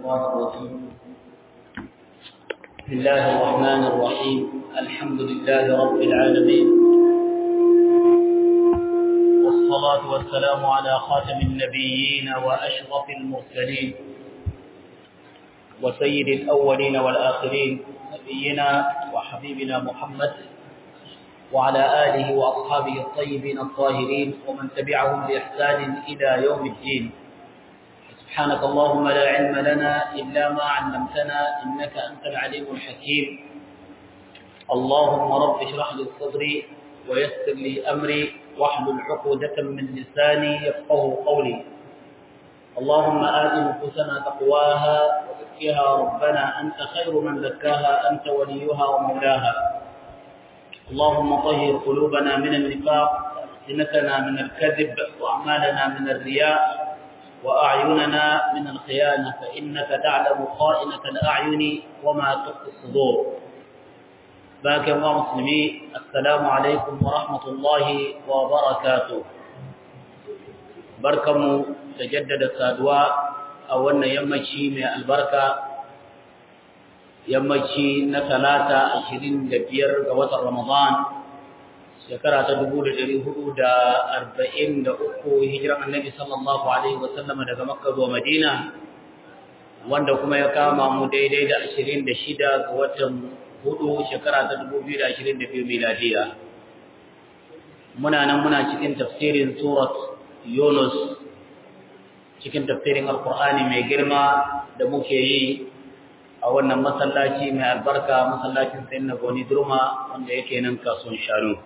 الشيطان الرجيم بسم الله الرحمن الرحيم الحمد لله رب العالمين والصلاة والسلام على خاتم النبيين وأشرف المرسلين وسيد الأولين والآخرين نبينا وحبيبنا محمد وعلى آله وأصحابه الطيبين الطاهرين ومن تبعهم بإحسان إلى يوم الدين سبحانك اللهم لا علم لنا إلا ما علمتنا إنك أنت العليم الحكيم اللهم رب اشرح لي صدري ويسر لي أمري واحلل عقدة من لساني يفقه قولي اللهم آت نفوسنا تقواها وزكها ربنا أنت خير من زكاها أنت وليها ومولاها اللهم طهر قلوبنا من النفاق وألسنتنا من الكذب وأعمالنا من الرياء وأعيننا من الخيانة فإنك تعلم خائنة الأعين وما تخفي الصدور باك الله مسلمين السلام عليكم ورحمة الله وبركاته بركم تجدد السادواء أولنا يمشي من البركة yammaci na talata ashirin da biyar ga watan Ramadan shekara ta dubu da ɗari hudu da arba'in da uku hijiran annabi sallallahu alaihi wasallama daga makka zuwa madina wanda kuma ya kama mu daidai da ashirin da shida ga watan hudu shekara ta dubu biyu da ashirin da biyu miladiya muna nan muna cikin tafsirin surat yunus cikin tafsirin alkur'ani mai girma da muke yi a wannan masallaci mai albarka masallacin sayin na goni durma wanda yake nan kasuwan shanu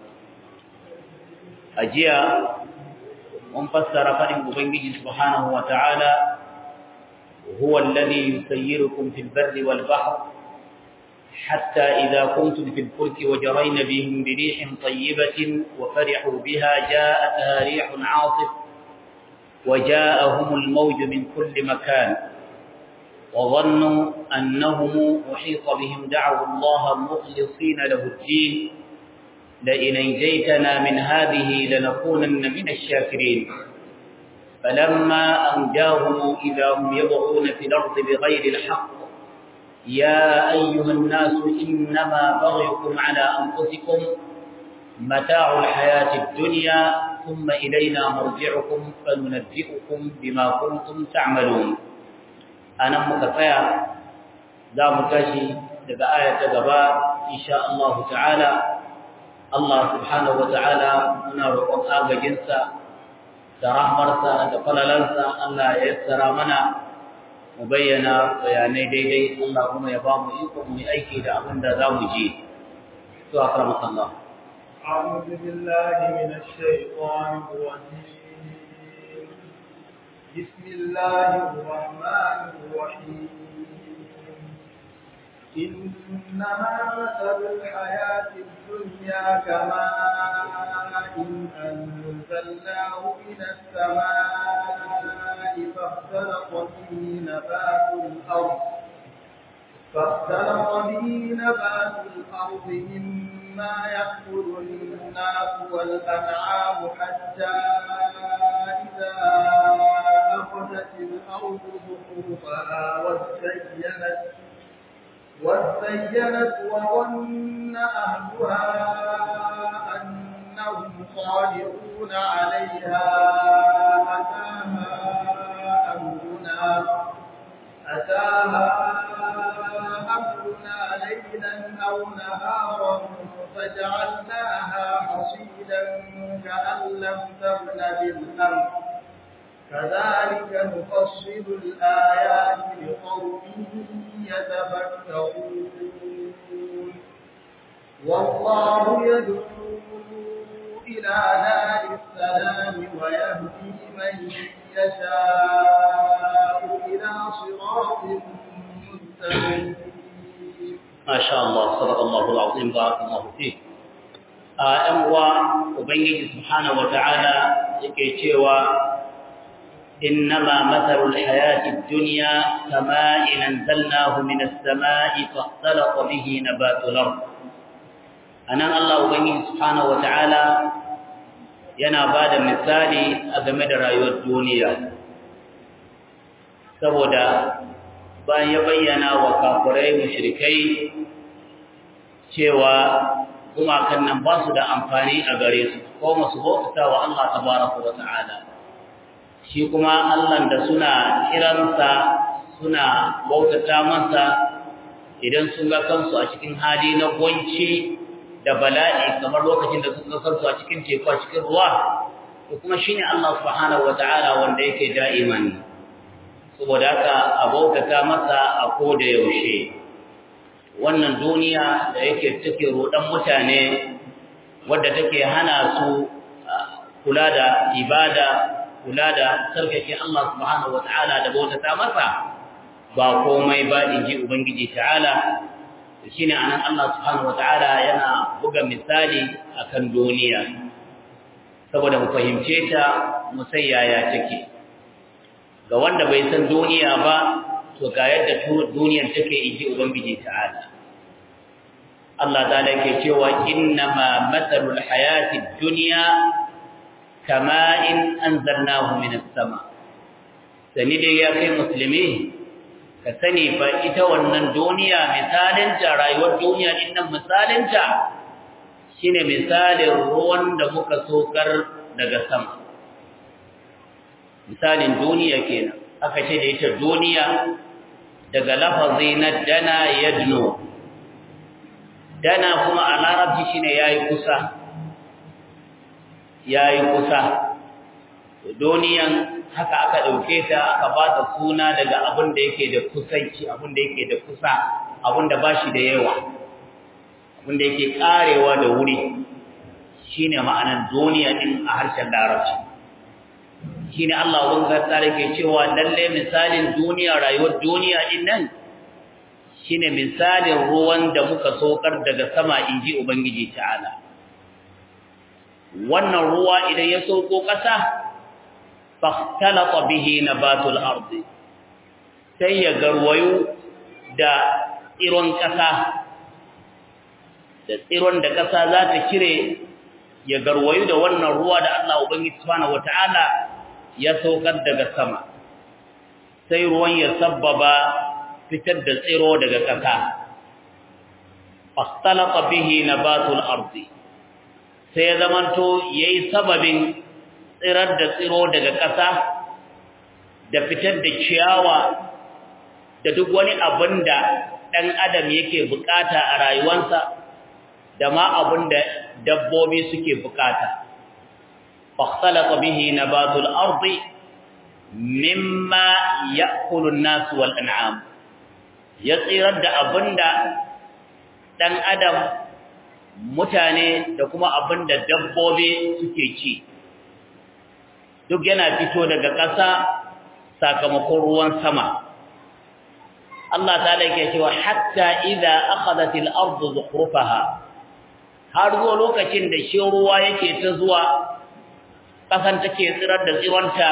a jiya mun fassara faɗin ubangiji subhanahu wa ta'ala huwa alladhi yusayyirukum fil barri wal bahr حتى إذا كنتم في الفلك وجرين بهم بريح طيبة وفرحوا بها جاءتها ريح عاصف وجاءهم الموج من كل مكان وظنوا أنهم أحيط بهم دعوا الله مخلصين له الدين لئن انجيتنا من هذه لنكونن من الشاكرين فلما أنجاهم إذا هم يبغون في الأرض بغير الحق يا أيها الناس إنما بغيكم على أنفسكم متاع الحياة الدنيا ثم إلينا مرجعكم فننبئكم بما كنتم تعملون a nan muka tsaya za mu tashi daga aya ta gaba insha Allah ta'ala Allah subhanahu wa ta'ala muna roƙon agajinsa da rahmarsa da falalansa Allah ya yassara mana mu bayyana bayanai daidai Allah kuma ya ba mu iko mu yi aiki da abin da za mu ji to akramaka Allah أعوذ بالله من الشيطان الرجيم بسم الله الرحمن الرحيم إنما مثل الحياة الدنيا كماء إن أنزلناه من السماء فاختلط به نبات الأرض فاختلط به نبات الأرض مما يأكل الناس والأنعام حتى إذا أخذت الأرض زخرفها وزينت وزينت وظن أهلها أنهم قادرون عليها أتاها أمرنا أتاها أمرنا ليلا أو نهارا فجعلناها حصيدا كأن لم تغن بالأمر كذلك نفصل الآيات لقوم يتفكرون والله يدعو إلى نار السلام ويهدي من يشاء إلى صراط مستقيم ما شاء الله صدق الله العظيم بارك الله فيك ‘yan uwa Ubangiji Subhanahu wa ta'ala yake cewa, Innama matsalul hayati duniya kama inan zalnahu minas sama'i fastalaka bihi na batular. A nan Allah Ubangiji Subhanahu wa ta'ala yana ba da misali a game da rayuwar duniya. Saboda bayan ya bayyana wa kafirai mushrikai cewa gumakan nan ba su da amfani a gare su ko masu bauta wa Allah tabaraka wa ta'ala shi kuma Allah da suna kiransa suna bautata masa idan sun ga kansu a cikin hali na gwanci da bala'i kamar lokacin da suka kansu a cikin teku a cikin ruwa to kuma shine Allah subhanahu wa ta'ala wanda yake da'iman saboda haka a bautata masa a koda yaushe wannan duniya da yake take rodan mutane wadda take hana su kula da ibada kula da sarkake Allah subhanahu wataala da bautata masa ba komai ba inji ubangiji ta'ala shine anan Allah subhanahu wataala yana buga misali akan duniya saboda mu fahimce ta mu sai yaya take ga wanda bai san duniya ba to ga yadda duniyar take inji ubangiji ta'ala Allah ta'ala yake cewa innama mathalul hayatid dunya kama'in anzalnahu minas sama sani dai ya kai musulmi ka sani fa ita wannan duniya misalinta rayuwar duniya dinnan misalinta shine misalin ruwan da muka sokar daga sama misalin duniya kenan aka ce da ita duniya daga lafazi na dana yadno dana kuma a larabci shine yayi kusa yayi kusa duniyan haka aka dauke ta aka ba ta suna daga abin da yake da kusanci abin da yake da kusa abin da bashi da yawa abin da yake karewa da wuri shine ma'anar duniya din a harshen larabci shine Allah wanda tsare ke cewa lalle misalin duniya rayuwar duniya din nan shine misalin ruwan da muka sokar daga sama inji ubangiji ta'ala wannan ruwa idan ya soko kasa fahtalata bihi nabatul ardi sai ya garwayo da tsiron kasa da tsiron da kasa za ta kire ya garwayo da wannan ruwa da Allah ubangiji subhanahu wataala ya saukar daga sama sai ruwan ya sabbaba fitar da tsiro daga ƙasa fastalata bihi nabatul ardi sai ya zamanto yayi sababin tsirar da tsiro daga ƙasa da fitar da ciyawa da duk wani abin da ɗan adam yake bukata a rayuwarsa da ma abin da dabbobi suke bukata fastalata bihi nabatul ardi mimma ya'kulu an-nas wal an'am ya tsirar da abinda dan adam mutane da kuma abinda dabbobi suke ci duk yana fito daga ƙasa sakamakon ruwan sama Allah ta'ala yake cewa hatta idza akhadhat al-ardu zukhrufaha har zuwa lokacin da shi ruwa yake ta zuwa ƙasan take tsirar da tsironta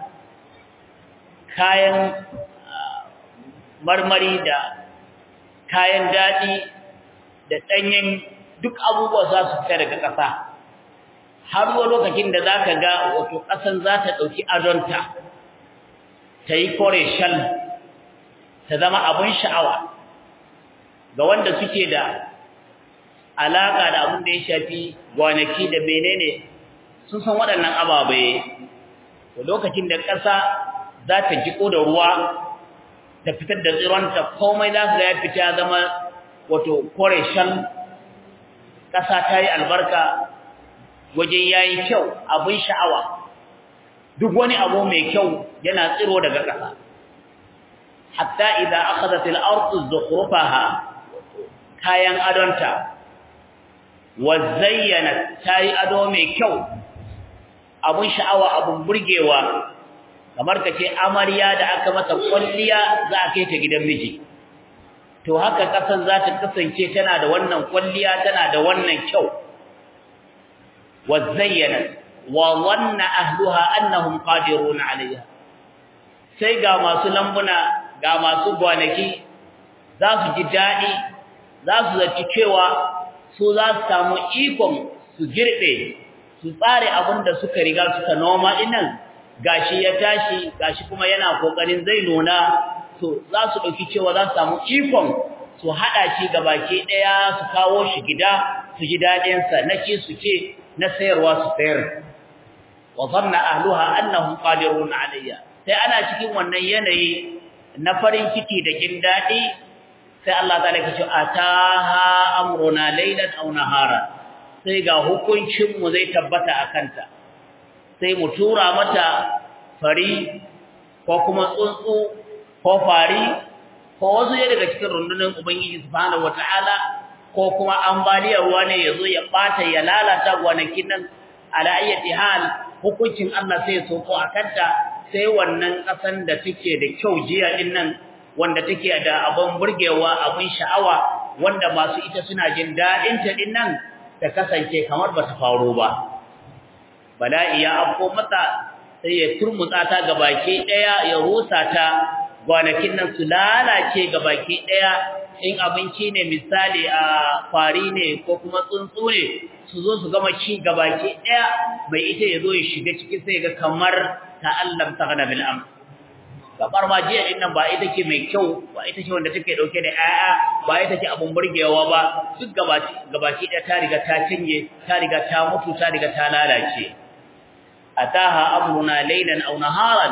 kayan marmari da kayan daɗi da ɗanyen duk abubuwa za su fita daga ƙasa har zuwa lokacin da za ka ga wato ƙasan za ta ɗauki adonta ta yi kore shal ta zama abin sha'awa ga wanda suke da alaƙa da abin da ya shafi gwanaki da menene sun san waɗannan ababai lokacin da ƙasa za ta jiko da ruwa ta fitar da tsironta komai za su ga ya fita zama wato kore shan ƙasa ta yi albarka waje ya yi kyau abin sha'awa duk wani abu mai kyau yana tsiro daga ƙasa hatta idan aka zata al'arzu zukhrufaha kayan adonta wa zayyana ta yi ado mai kyau abin sha'awa abin burgewa kamar ka ce amarya da aka mata kwalliya za a kai ta gidan miji to haka kasan za ta kasance tana da wannan kwalliya tana da wannan kyau wa zayyana wa wanna ahluha annahum qadirun alayha sai ga masu lambuna ga masu gwanaki za su ji dadi za su zaci cewa su za su samu ikon su girbe su tsare abinda suka riga suka noma dinnan gashi ya tashi gashi kuma yana kokarin zai nuna to za su dauki cewa za su samu ikon su hada shi gabaki daya su kawo shi gida su ji dadin sa na ci su ce na sayarwa su sayar wa dhanna ahluha annahum qadirun alayya sai ana cikin wannan yanayi na farin ciki da jin dadi sai Allah ta'ala ya ce ataha amruna laylan aw nahara sai ga hukuncin mu zai tabbata akanta sai mu tura mata fari ko kuma tsuntsu ko fari ko wasu ya daga cikin rundunar ubangiji subhanahu wataala ko kuma ambaliyar ruwa ne yazo ya bata ya lalata gwanakin nan ala ayyati hal hukuncin Allah sai so ko akanta sai wannan kasan da take da kyau jiya din nan wanda take da abun burgewa abun sha'awa wanda masu ita suna jin dadin ta din nan ta kasance kamar bata faru ba bala'i ya afko mata sai ya turmutsa ta gabaki daya ya rusa ta gwanakin nan su lalace gabaki daya in abinci ne misali a fari ne ko kuma tsuntsu ne su zo su gama ci gabaki daya bai ita ya zo ya shiga ciki sai ga kamar ta'allam taghna bil am kamar ma jiya din nan ba ita ce mai kyau ba ita ce wanda take dauke da aya ba ita ce abun burgewa ba duk gabaki gabaki daya ta riga ta cinye ta riga ta mutu ta riga ta lalace ataha amruna laylan aw naharan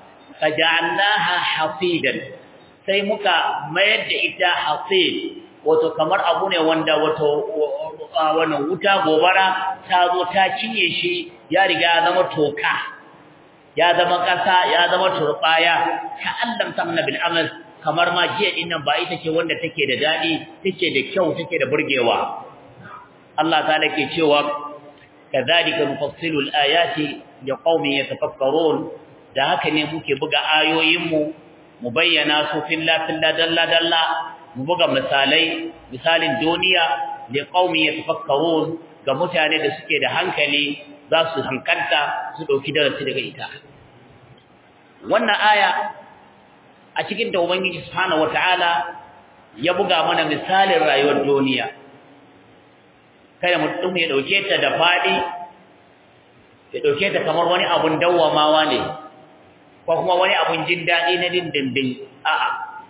faj'alnaha hasidan sai muka mayar da ita hasid wato kamar abu ne wanda wato wannan wuta gobara ta zo ta cinye shi ya riga ya zama toka ya zama kasa ya zama turbaya ka allam tamna bil amal kamar ma jiya din nan ba ita ce wanda take da dadi take da kyau take da burgewa Allah ta'ala ke cewa kadhalika nufassilu al-ayati liqaumin yatafakkarun da haka ne muke buga ayoyinmu mu bayyana su filla filla dalla dalla mu buga misalai misalin duniya liqaumin yatafakkarun ga mutane da suke da hankali za su hankalta su dauki darasi daga ita wannan aya a cikin da ubangiji subhanahu wataala ya buga mana misalin rayuwar duniya kada mutum ya dauke ta da fadi ya dauke ta kamar wani abun dawwamawa ne ko kuma wani abun jin dadi na dindindin a'a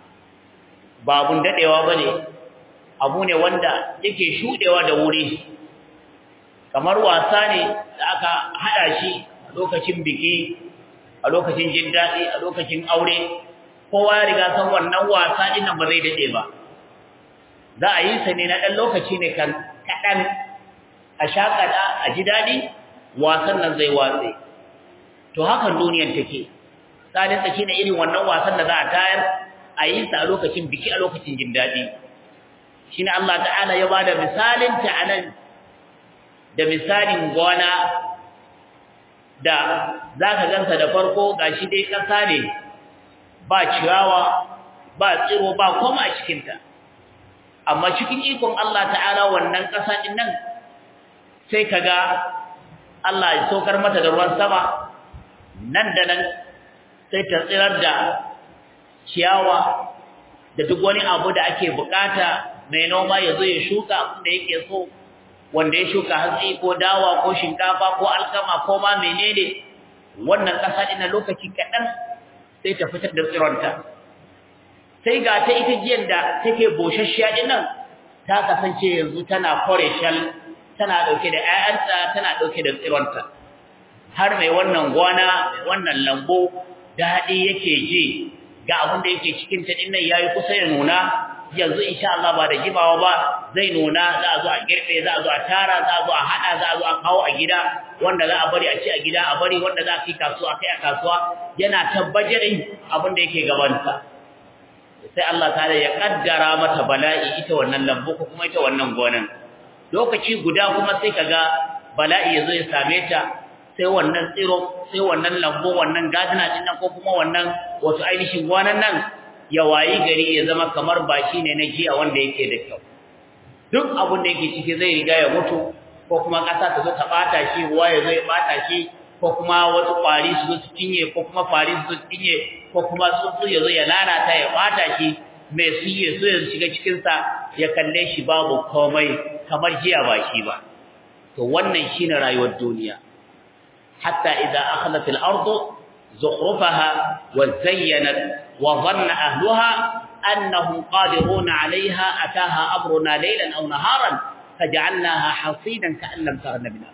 ba abun dadewa bane abu ne wanda yake shudewa da wuri kamar wasa ne da aka hada shi a lokacin biki a lokacin jin dadi a lokacin aure kowa ya riga san wannan wasa din nan ba zai dade ba za a yi sa ne na dan lokaci ne kan kadan a shakada a ji dadi wasan nan zai watse to hakan duniyar take tsadin take ne irin wannan wasan da za a tayar a yi sa a lokacin biki a lokacin jin dadi shine Allah ta'ala ya bada misalin ta anan da misalin gona da zaka gansa da farko gashi dai kasa ne ba ciyawa ba tsiro ba koma a cikin ta amma cikin ikon Allah ta'ala wannan kasa din nan sai kaga Allah ya saukar mata da ruwan sama nan da nan sai ta tsirar da ciyawa da duk wani abu da ake bukata mai noma ya zo ya shuka abin da yake so wanda ya shuka hatsi ko dawa ko shinkafa ko alkama ko ma menene wannan kasa din lokaci kadan sai ta fitar da tsironta sai ga ta ita jiyan da take boshashiya din nan ta kasance yanzu tana koreshal tana dauke da ƴaƴanta tana dauke da tsironta har mai wannan gona wannan lambo dadi yake ji ga abin da yake cikin ta din nan yayi kusa ya nuna yanzu insha Allah ba da jimawa ba zai nuna za a zo a girbe za a zo a tara za a zo a hada za a zo a kawo a gida wanda za a bari a ci a gida a bari wanda za a kai kasuwa kai a kasuwa yana tabbajarin abin da yake gabanta sai Allah ta'ala ya kaddara mata bala'i ita wannan lambu ko kuma ita wannan gonan lokaci guda kuma sai kaga bala'i yazo ya same ta sai wannan tsiro sai wannan lambu wannan gadina din nan ko kuma wannan wato ainihin gonan nan ya wayi gari ya zama kamar bashi ne na jiya wanda yake da kyau duk abin da yake ciki zai riga ya mutu ko kuma ƙasa ta zo ta bata shi ruwa ya zo ya bata shi ko kuma wasu ƙwari su zo su cinye ko kuma fari su zo su cinye ko kuma tsuntsu ya zo ya lalata ya bata shi mai su ya so ya shiga cikinsa ya kalle shi babu komai kamar jiya ba shi ba to wannan shine rayuwar duniya hatta idza akhlat al-ardu زخرفها وزينت وظن أهلها أنهم قادرون عليها أتاها أمرنا ليلا أو نهارا فجعلناها حصيدا كأن لم تغن بنا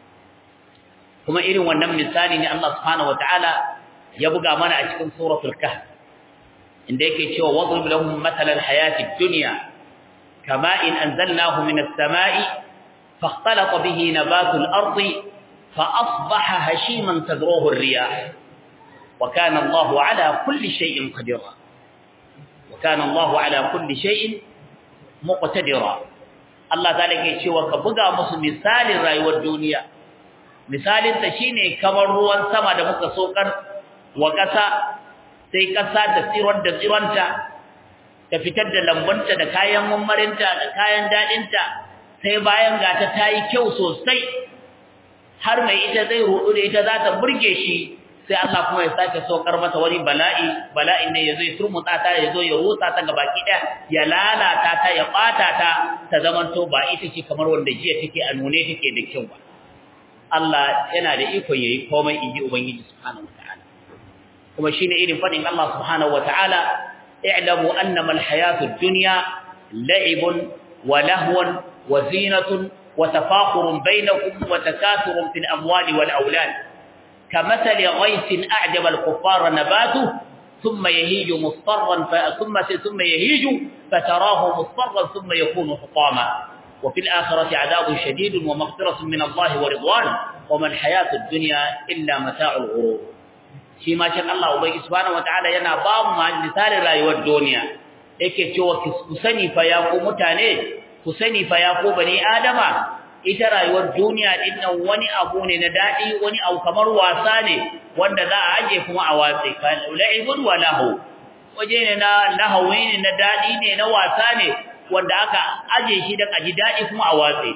kuma irin wannan misali ne Allah subhanahu wataala ya buga mana a cikin suratul kahf inda yake cewa wadrib lahum mathalan hayatid dunya kama in anzalnahu minas samai fakhtalata bihi nabatul ardi fa asbaha hashiman tadruhu ar-riyah wa kana Allahu ala kulli shay'in qadira wa kana Allahu ala kulli shay'in muqtadira Allah ta'ala ke cewa ka buga musu misalin rayuwar duniya misalin ta shine kamar ruwan sama da muka sokar wa kasa sai kasa da tsiron da tsironta ta fitar da lambunta da kayan mummarinta da kayan dadinta sai bayan gata tayi kyau sosai har mai ita zai rudu da ita za ta burge shi sai Allah kuma ya sake sokar mata wani bala'i bala'in ne yazo ya turmutsa ta yazo ya rusa ta gabaki daya ya lalata ta ya bata ta ta zamanto ba ita ce kamar wanda jiya take a nune take da kyau ba Allah yana da ikon yayi komai inji ubangiji subhanahu wataala kuma shine irin fadin Allah subhanahu wataala i'lamu annama alhayatud dunya la'ibun wa lahwun wa zinatun wa tafakhurun bainakum wa takathurun fil amwali wal aulad كمثل غيث أعجب الكفار نباته ثم يهيج مصفرا ثم ثم يهيج فتراه مصفرا ثم يكون حطاما وفي الآخرة عذاب شديد ومغفرة من الله ورضوان وما الحياة الدنيا إلا متاع الغرور شيما شاء الله وبي سبحانه وتعالى yana ba mu misalin rayuwar duniya yake cewa ku sani fa ya ku mutane ku sani fa ya ku bani adama ita rayuwar duniya din nan wani abu ne na dadi wani abu kamar wasa ne wanda za a aje kuma a watsi kan la'ibun wa lahu waje ne na lahawi ne na dadi ne na wasa ne wanda aka aje shi da kaji dadi kuma a watsi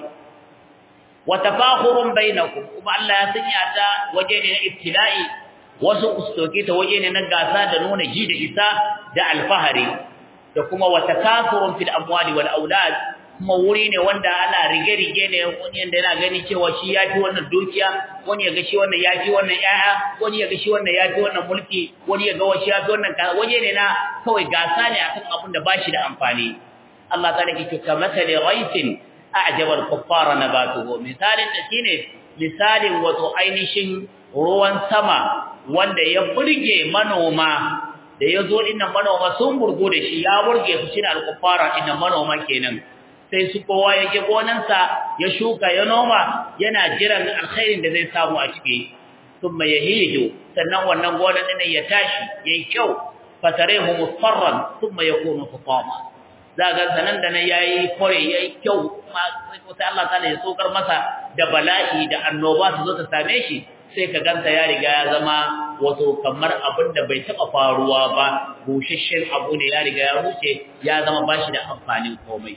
wa tafakhurun bainakum kuma Allah ya sanya ta waje ne na ibtila'i wasu ustoke ta waje ne na gasa da nuna ji da isa da alfahari da kuma wa takathurun fil amwali wal aulad kuma wuri ne wanda ana rige-rige ne wani yanda yana gani cewa shi ya fi wannan dukiya wani ya ga shi wannan ya fi wannan ƴaƴa wani ya ga shi wannan ya fi wannan mulki wani ya ga shi ya fi wannan waje ne na kawai gasa ne akan abin da bashi da amfani Allah ta nake cewa masali ghaisin a'jaba al-kuffara nabatuhu misalin da shine misalin wato ainihin ruwan sama wanda ya burge manoma da yazo dinnan manoma sun burgo da shi ya burge su shine al-kuffara dinnan manoma kenan sai su kowa ya je gonansa ya shuka ya noma yana jiran alkhairin da zai samu a ciki thumma yahiju sannan wannan gonan din ya tashi yayi kyau fatarehu musfarran thumma yakunu hutama zaga sanan da nan yayi kore yayi kyau sai Allah ta'ala ya sokar masa da bala'i da annoba su zo ta same shi sai ka ganta ya riga ya zama wato kamar abin da bai taba faruwa ba bushashshen abu ne ya riga ya ruce ya zama bashi da amfanin komai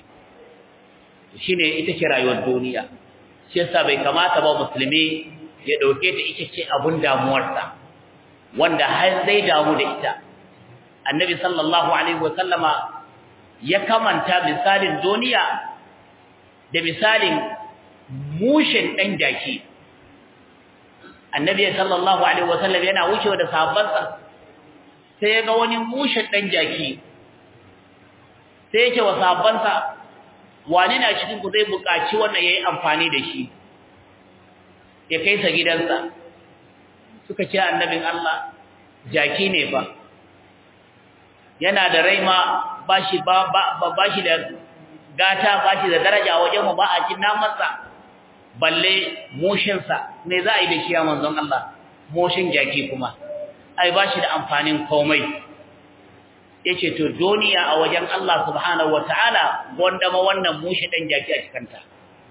shine ita ce rayuwar duniya shi yasa bai kamata ba musulmi ya dauke ta ita ce abun damuwarsa wanda har zai damu da ita annabi sallallahu alaihi wasallama ya kamanta misalin duniya da misalin mushin dan jaki annabi sallallahu alaihi wasallam yana wucewa da sahabbansa sai ya ga wani mushin dan jaki sai ya ce wa sahabbansa wani na cikin ku zai buƙaci wannan yayi amfani da shi ya kai sa gidansa suka ce annabin Allah jaki ne fa yana da raima bashi ba bashi da gata bashi da daraja wajen mu ba a cin namansa balle mushin sa me za a yi da shi ya manzon Allah mushin jaki kuma ai bashi da amfanin komai yace to duniya a wajen Allah subhanahu wataala gonda ma wannan mushi dan jaki a cikin ta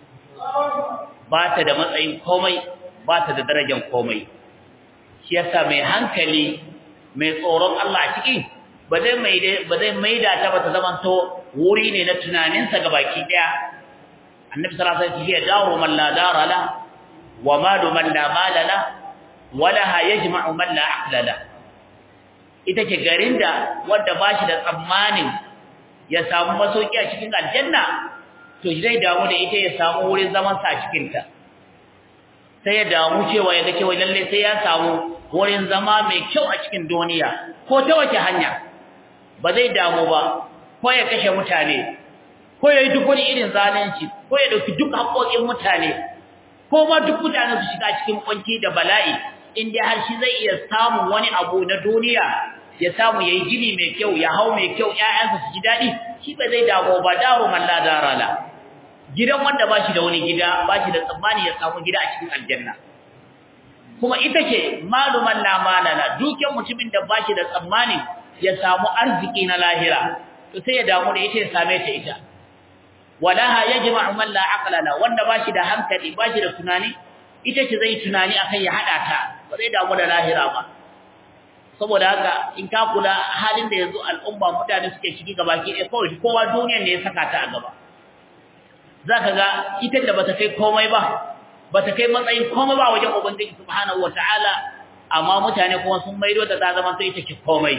ba ta da matsayin komai ba ta da darajar komai shi yasa mai hankali mai tsoron Allah a ciki ba zai mai ba zai maida ta ba ta zaman to wuri ne na tunaninsa gabaki daya annabi sallallahu alaihi wasallam ya dawo man la dara la wa malu man la mala la wala yajma'u man la aqla la ita ce garin da wanda ba shi da tsammanin ya samu masauki a cikin aljanna to zai damu da ita ya samu wurin zaman sa a cikin ta sai ya damu cewa ya ga cewa lalle sai ya samu wurin zama mai kyau a cikin duniya ko ta wace hanya ba zai damu ba ko ya kashe mutane ko ya yi duk wani irin zalunci ko ya dauki duk haƙoƙin mutane ko ma duk mutane su shiga cikin kwanci da bala'i in dai har shi zai iya samun wani abu na duniya ya samu yayi gini mai kyau ya hau mai kyau ƴaƴansa su ji daɗi shi ba zai damu ba daru man la darala gidan wanda ba shi da wani gida ba shi da tsammani ya samu gida a cikin aljanna kuma ita ce maluman la malala dukiyar mutumin da ba shi da tsammani ya samu arziki na lahira to sai ya damu da ita ya same ta ita walaha yajma'u man la aqla la wanda ba shi da hankali ba shi da tunani ita ce zai tunani akan ya hada ta ba zai damu da lahira ba saboda haka in ka kula halin da yanzu al'umma mutane suke ciki gabaki ɗaya kawai kowa duniyar ne ya saka ta a gaba zaka ga ita da bata kai komai ba bata kai matsayin komai ba wajen ubangiji subhanahu wataala amma mutane kuma sun maido ta ta zama sai ita ce komai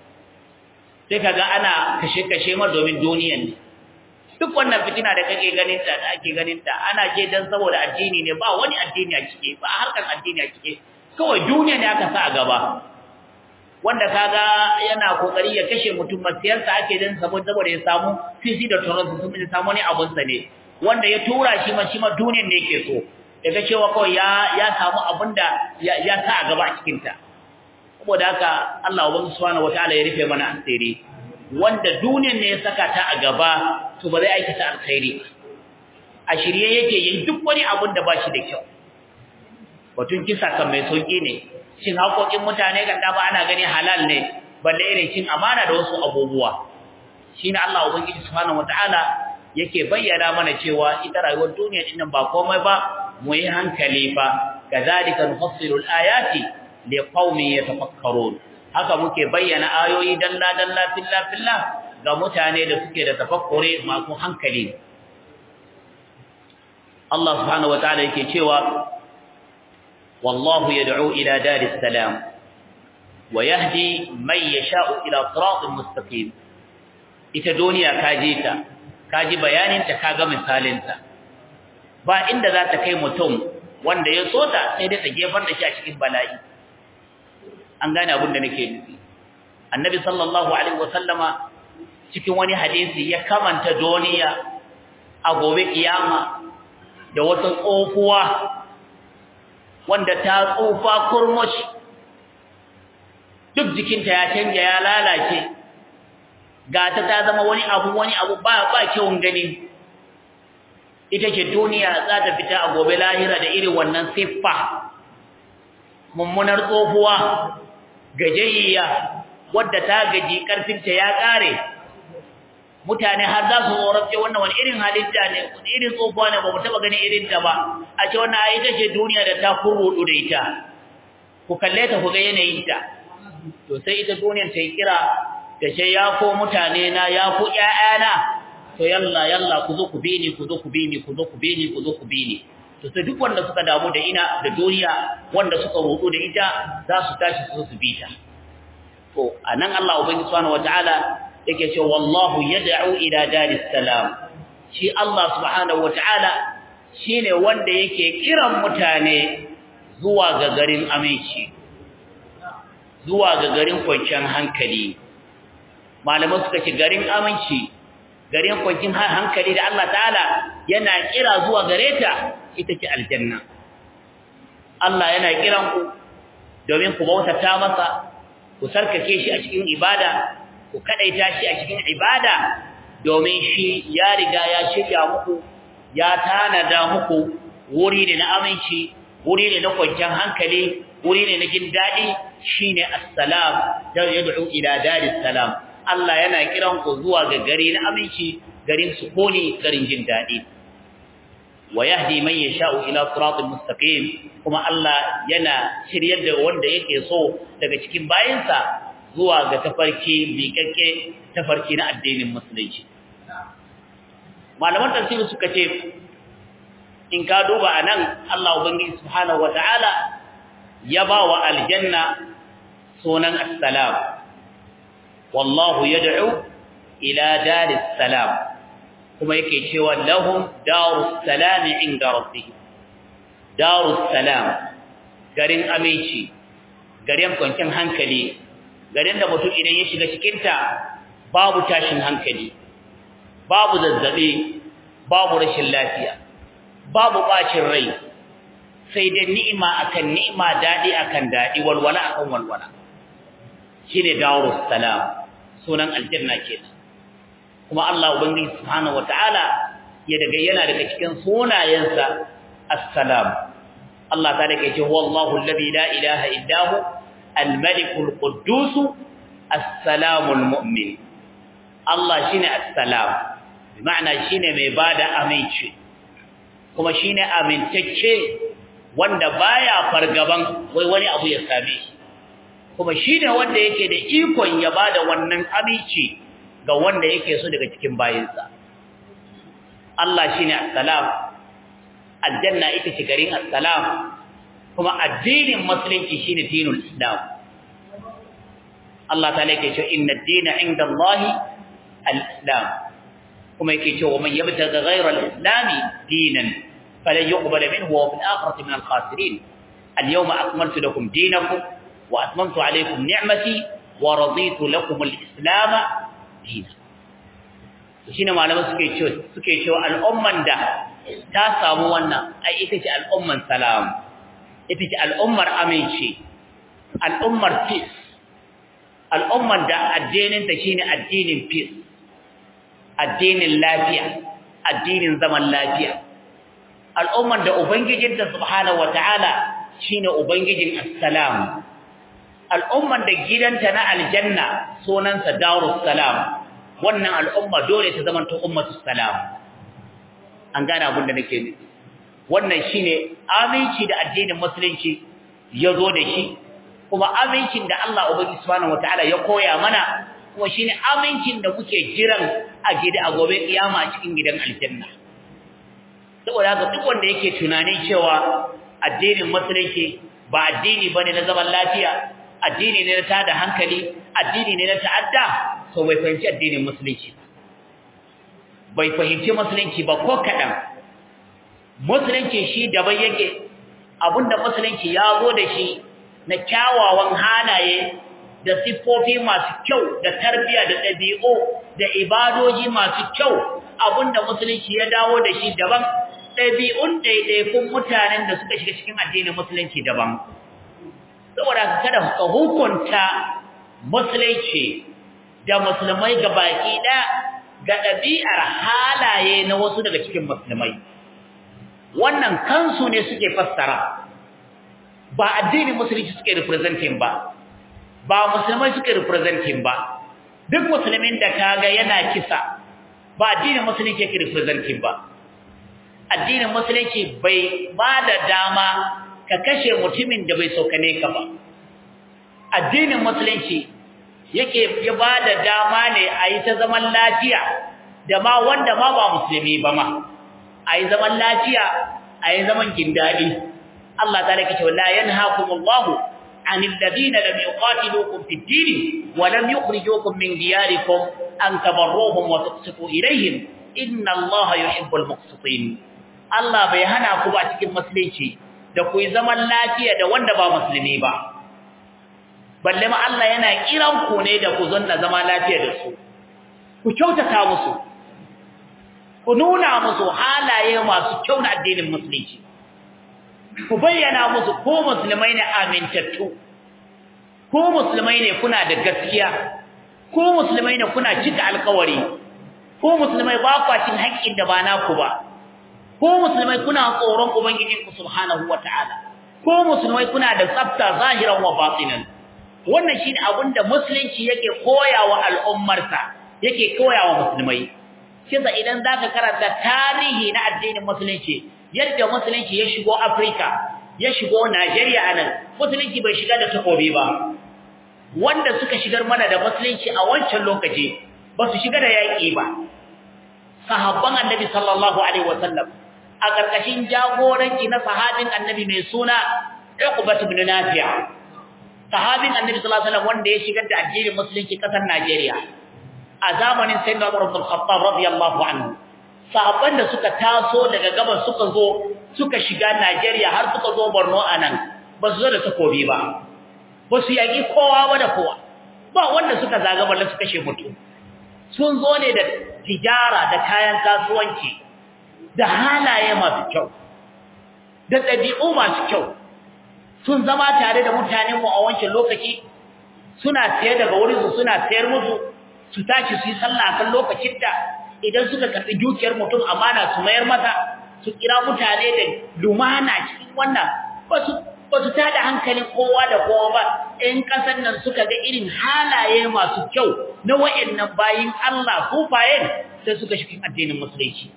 sai kaga ana kashe kashe ma domin duniyar ne duk wannan fitina da kake ganin ta da ake ganin ta ana je dan saboda addini ne ba wani addini a cike ba harkan addini a cike kawai duniya ne aka sa a gaba wanda kaga yana kokari ya kashe mutum masiyarsa ake dan saboda ya samu fifi da toronto sun ya samu ne abun sa ne wanda ya tura shi ma shi ma duniyar ne yake so daga cewa kawai ya ya samu abinda ya, ya sa a gaba a cikin ta saboda haka Allah subhanahu wataala ya rufe mana asiri wanda duniyar ne ya saka ta a gaba to ba zai aikata alkhairi a shirye yake yin duk wani abun da ba shi da kyau batun kisa kan mai sauki ne cin haƙoƙin mutane kan dama ana gani halal ne balle irin cin amana da wasu abubuwa shine Allah ubangiji subhanahu wataala yake bayyana mana cewa ita rayuwar duniya din nan ba komai ba mu yi hankali fa kazalika nufassilu alayati liqaumin yatafakkarun haka muke bayyana ayoyi dalla dalla filla filla ga mutane da suke da tafakkure masu hankali Allah subhanahu wataala yake cewa والله يدعو إلى دار السلام ويهدي من يشاء إلى صراط مستقيم ita duniya kaje ta kaji bayanin ta kaga misalin ta ba inda za ta kai mutum wanda ya so ta sai dai ta gefar da shi a cikin bala'i an gane abin da nake nufi annabi sallallahu alaihi wasallama cikin wani hadisi ya kamanta duniya a gobe kiyama da wata tsofuwa wanda ta tsufa kurmushi duk jikinta ya canja ya lalace gata ta zama wani abu wani abu ba ba kyawun gani ita ce duniya za ta fita a gobe lahira da irin wannan siffa mummunar tsohuwa gajayya wadda ta gaji karfinta ya kare mutane har za su tsorace wannan wani irin halitta ne wani irin tsofa ne ba mu taba gani irin ta ba a ce wannan ai ita ce duniya da ta kurrudu da ita ku kalle ta ku ga yanayin ta to sai ita duniyar ta yi kira ta ce ya ko mutane na ya ku ƴaƴana to yalla yalla ku zo ku bi ni ku zo ku bi ni ku zo ku bi ni ku zo ku bi ni to sai duk wanda suka damu da ina da duniya wanda suka roƙo da ita za su tashi su su bi ta to anan Allah ubangiji subhanahu wataala yake cewa wallahu yad'u ila daris salam shi Allah subhanahu wataala shine wanda yake kiran mutane zuwa ga garin aminci zuwa ga garin kwanciyar hankali malaman suka ce garin aminci garin kwanciyar hankali da Allah ta'ala yana kira zuwa gare ta ita ce aljanna Allah yana kiran ku domin ku bautata masa ku sarkake shi a cikin ibada ku kadaita shi a cikin ibada domin shi ya riga ya shirya muku ya tanada muku wuri ne na aminci wuri ne na kwanciyar hankali wuri ne na jin daɗi shine assalam da yad'u ila daris salam Allah yana kiran ku zuwa ga gari na aminci garin sukuni garin jin daɗi wa yahdi man yasha'u ila siratal mustaqim kuma Allah yana shiryar da wanda yake so daga cikin bayinsa zuwa ga tafarki miƙaƙƙe tafarki na addinin musulunci malaman tafsiri suka ce in ka duba anan Allah ubangiji subhanahu wataala ya ba wa aljanna sunan assalam wallahu yad'u ila daris salam kuma yake cewa lahum darus salam inda rabbihim darus salam garin aminci garin kwancin hankali garin da mutum idan ya shiga cikinta babu tashin hankali babu zazzabi babu rashin lafiya babu bacin rai sai dai ni'ima akan ni'ima dadi akan dadi walwala akan walwala shine darus salam sunan aljanna kenan kuma Allah ubangiji subhanahu wataala ya daga yana daga cikin sunayensa assalam Allah ta dake ce wallahu alladhi la ilaha illa hu al-malikul quddus as-salamul mu'min Allah shine as-salam bi ma'ana shine mai bada aminci kuma shine amintacce wanda baya fargaban wai wani abu ya same shi kuma shine wanda yake da ikon ya bada wannan aminci ga wanda yake so daga cikin bayinsa Allah shine assalam aljanna ita ce garin assalam kuma addinin musulunci shine dinul islam Allah ta yake cewa inna ad-dina 'inda Allah al-islam kuma yake cewa man yabtaga ghayra al-islam dinan falan yuqbal minhu wa fil akhirati min al-khasirin al-yawma akmaltu lakum dinakum wa atmamtu 'alaykum ni'mati wa raditu lakum al-islam dinan shine malaman suke cewa suke cewa al'umman da ta samu wannan ai ita ce al'umman salam ita ce al'ummar aminci al'ummar peace al'ummar da addinin ta shine addinin peace addinin lafiya addinin zaman lafiya al'ummar da ubangijinta subhanahu wataala shine ubangijin assalam al'ummar da gidanta na aljanna sunansa darus salam wannan al'umma dole ta zama ta ummatu salam an gane abin da nake nufi wannan shine aminci da addinin musulunci ya zo da shi kuma amincin da Allah ubangi subhanahu wataala ya koya mana kuma shine amincin da muke jiran a gida a gobe kiyama a cikin gidan aljanna saboda haka duk wanda yake tunanin cewa addinin musulunci ba addini bane na zaman lafiya addini ne na tada hankali addini ne na ta'adda to bai fahimci addinin musulunci bai fahimci musulunci ba ko kadan musulunci shi daban yake abinda musulunci ya zo da shi na kyawawan halaye da siffofi masu kyau da tarbiya da ɗabi'u da ibadoji masu kyau abinda musulunci ya dawo da shi daban ɗabi'un ɗaiɗaikun mutanen da suka shiga cikin addinin musulunci daban saboda kada ka hukunta musulunci da musulmai ga baki ɗaya ga ɗabi'ar halaye na wasu daga cikin musulmai wannan kansu ne suke fassara ba addinin musulunci suke representing ba ba musulmai suke representing ba duk musulmin da kaga yana kisa ba addinin musulunci yake representing ba addinin musulunci bai ba da dama ka kashe mutumin da bai sokane ka ba addinin musulunci yake ya ba da dama ne a yi ta zaman lafiya da ma wanda ma ba musulmi ba ma a yi zaman lafiya a yi zaman gindadi Allah ta rike cewa la yanhaakumullahu anil ladina lam yuqatilukum fid din wa lam yukhrijukum min diyarikum an tabarruhum wa tuqsitu ilayhim inna Allaha yuhibbul muqsitin Allah bai hana ku ba cikin musulunci da ku yi zaman lafiya da wanda ba musulmi ba balle ma Allah yana kiran ku ne da ku zanna zama lafiya da su ku kyautata musu ku nuna musu halaye masu kyau na addinin musulunci ku bayyana musu ko musulmai ne amintattu ko musulmai ne kuna da gaskiya ko musulmai ne kuna cika alkawari ko musulmai ba kwa cin haƙƙin da ba naku ba ko musulmai kuna tsoron ubangijinku subhanahu wataala ko musulmai kuna da tsafta zahiran wa batinan wannan shine abinda musulunci yake koyawa al'ummarsa yake koyawa musulmai kisa idan zaka karanta tarihi na addinin musulunci yadda musulunci ya shigo Africa ya shigo Najeriya anan musulunci bai shiga da takobi ba wanda suka shigar mana da musulunci a wancan lokaci ba su shiga da yaƙi ba sahabban annabi sallallahu alaihi wasallam a karkashin jagoranci na sahabin annabi mai suna Uqbah ibn Nafi' sahabin annabi sallallahu alaihi wasallam wanda ya shigar da addinin musulunci kasar Najeriya a zamanin sayyidina Umar ibn Khattab radiyallahu anhu sahabban da suka taso daga gabas suka zo suka shiga Najeriya har suka zo Borno anan ba su zo da takobi ba ba su yaƙi kowa ba da kowa ba wanda suka zaga balle su kashe mutum sun zo ne da tijara da kayan kasuwanci da halaye masu kyau da ɗabi'u masu kyau sun zama tare da mutanenmu a wancan lokaci suna sayar daga wurinsu suna sayar musu su tashi su yi sallah kan lokacin da idan suka karɓi dukiyar mutum amana su mayar masa su kira mutane da lumana cikin wannan ba su ba su tada hankalin kowa da kowa ba in kasan nan suka ga irin halaye masu kyau na wayannan bayin Allah kufayen sai suka shi addinin musulunci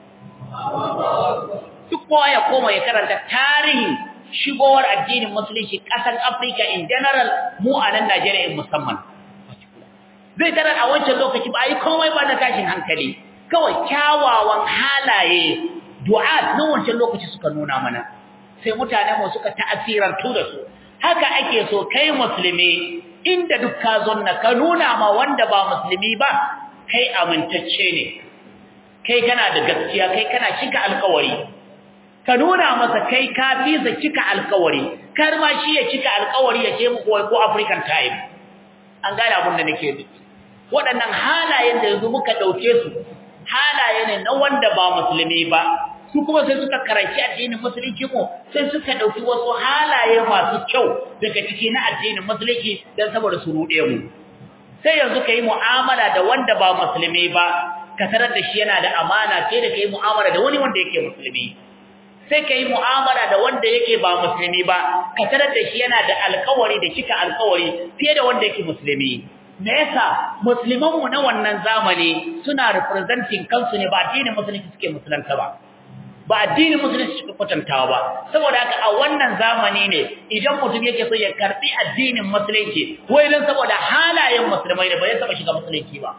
duk kowa ya koma ya karanta tarihin shigowar addinin musulunci kasar Africa in general mu a nan Najeriya in musamman zai tarar a wancan lokaci ba yi komai ba na tashin hankali kawai kyawawan halaye du'a na wancan lokaci suka nuna mana sai mutane mu suka ta'asirantu da su haka ake so kai musulmi inda duk ka zonna ka nuna ma wanda ba musulmi ba kai amintacce ne kai kana da gaskiya kai kana cika alƙawari ka nuna masa kai ka fisa cika alƙawari kar ma shi ya cika alƙawari ya ce muku wai ko African time an gane abin da nake nufi waɗannan halayen da yanzu muka ɗauke su halaye ne na wanda ba musulmi ba su kuma sai suka karanci addinin musulunci mu sai suka dauki wasu halaye masu kyau daga ciki na addinin musulunci dan saboda su rude mu sai yanzu kai mu'amala da wanda ba musulmi ba ka tarar da shi yana da amana sai da kai mu'amala da wani wanda yake musulmi sai kai mu'amala da wanda yake ba musulmi ba ka tarar da shi yana da alƙawari da cika alƙawari fiye da wanda yake musulmi me yasa musulman mu na wannan zamani suna representing kansu ne ba addinin musulunci suke musulunta ba ba addinin musulunci suka kwatantawa ba saboda haka a wannan zamani ne idan mutum yake so ya karbi addinin musulunci wai dan saboda halayen musulmai da bai saba shiga musulunci ba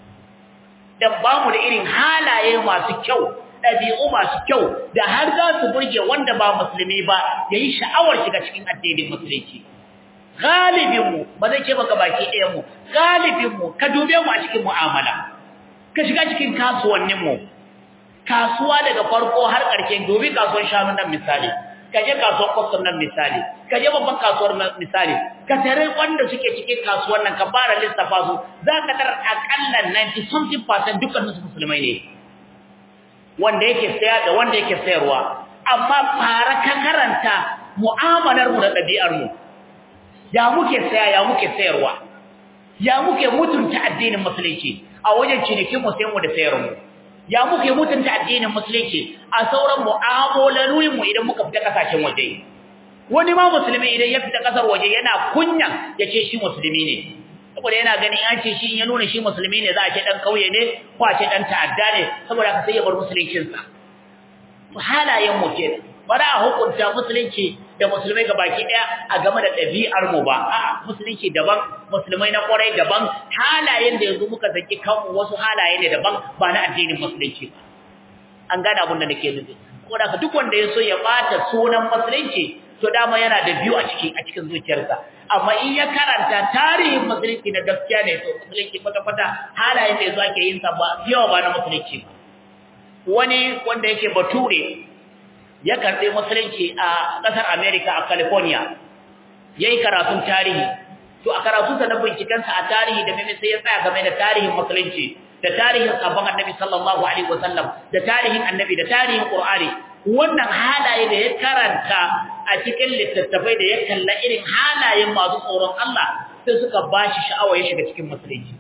dan ba mu da irin halaye masu kyau dabi'u masu kyau da har za su burge wanda ba musulmi ba yayi sha'awar shiga cikin addinin musulunci galibin mu ba zai ce baka baki ɗayan mu galibin mu ka dube mu a cikin mu'amala ka shiga cikin kasuwannin mu kasuwa daga farko har ƙarshe dobi kasuwar shanu nan misali ka je kasuwar kwastam nan misali ka je babban kasuwar misali ka tare wanda suke cikin kasuwar nan ka fara lissafa su za ka tarar akalla 90 something percent dukkan su musulmai ne wanda yake saya da wanda yake sayarwa amma fara ka karanta mu'amalar mu da ɗabi'ar mu ya muke saya ya muke sayarwa ya muke mutunta addinin musulunci a wajen cinikin mu sayan mu da sayar mu ya muke mutunta addinin musulunci a sauran mu'amalolin mu idan muka fita kasashen waje wani ma musulmi idan ya fita kasar waje yana kunyan yace shi musulmi ne saboda yana ganin an ce shi ya nuna shi musulmi ne za a ce dan kauye ne ko a ce dan ta'adda ne saboda ka sai ya bar musuluncin sa halayen mu ke bara a hukunta musulunci da musulmai baki daya a game da ɗabi'ar mu ba a'a musulunci daban musulmai na kwarai daban halayen da yanzu muka saki kanmu wasu halaye ne daban ba na addinin musulunci ba an gane abin da nake nufi ko da duk wanda ya so ya bata sunan musulunci to dama yana da biyu a cikin a cikin zuciyarsa amma in ya karanta tarihin musulunci na gaskiya ne to musulunci kwata kwata halayen da yanzu ake yin sa ba yawa ba na musulunci ba wani wanda yake bature ya karɓi musulunci a ƙasar America a California yayi karatun tarihi to a karatunsa na bincikensa a tarihi da meme sai ya tsaya game da tarihin musulunci da tarihin sabon annabi sallallahu alaihi wasallam da tarihin annabi da tarihin qur'ani wannan halaye da ya karanta a cikin littattafai da ya kalla irin halayen masu tsoron Allah sai suka bashi sha'awa ya shiga cikin musulunci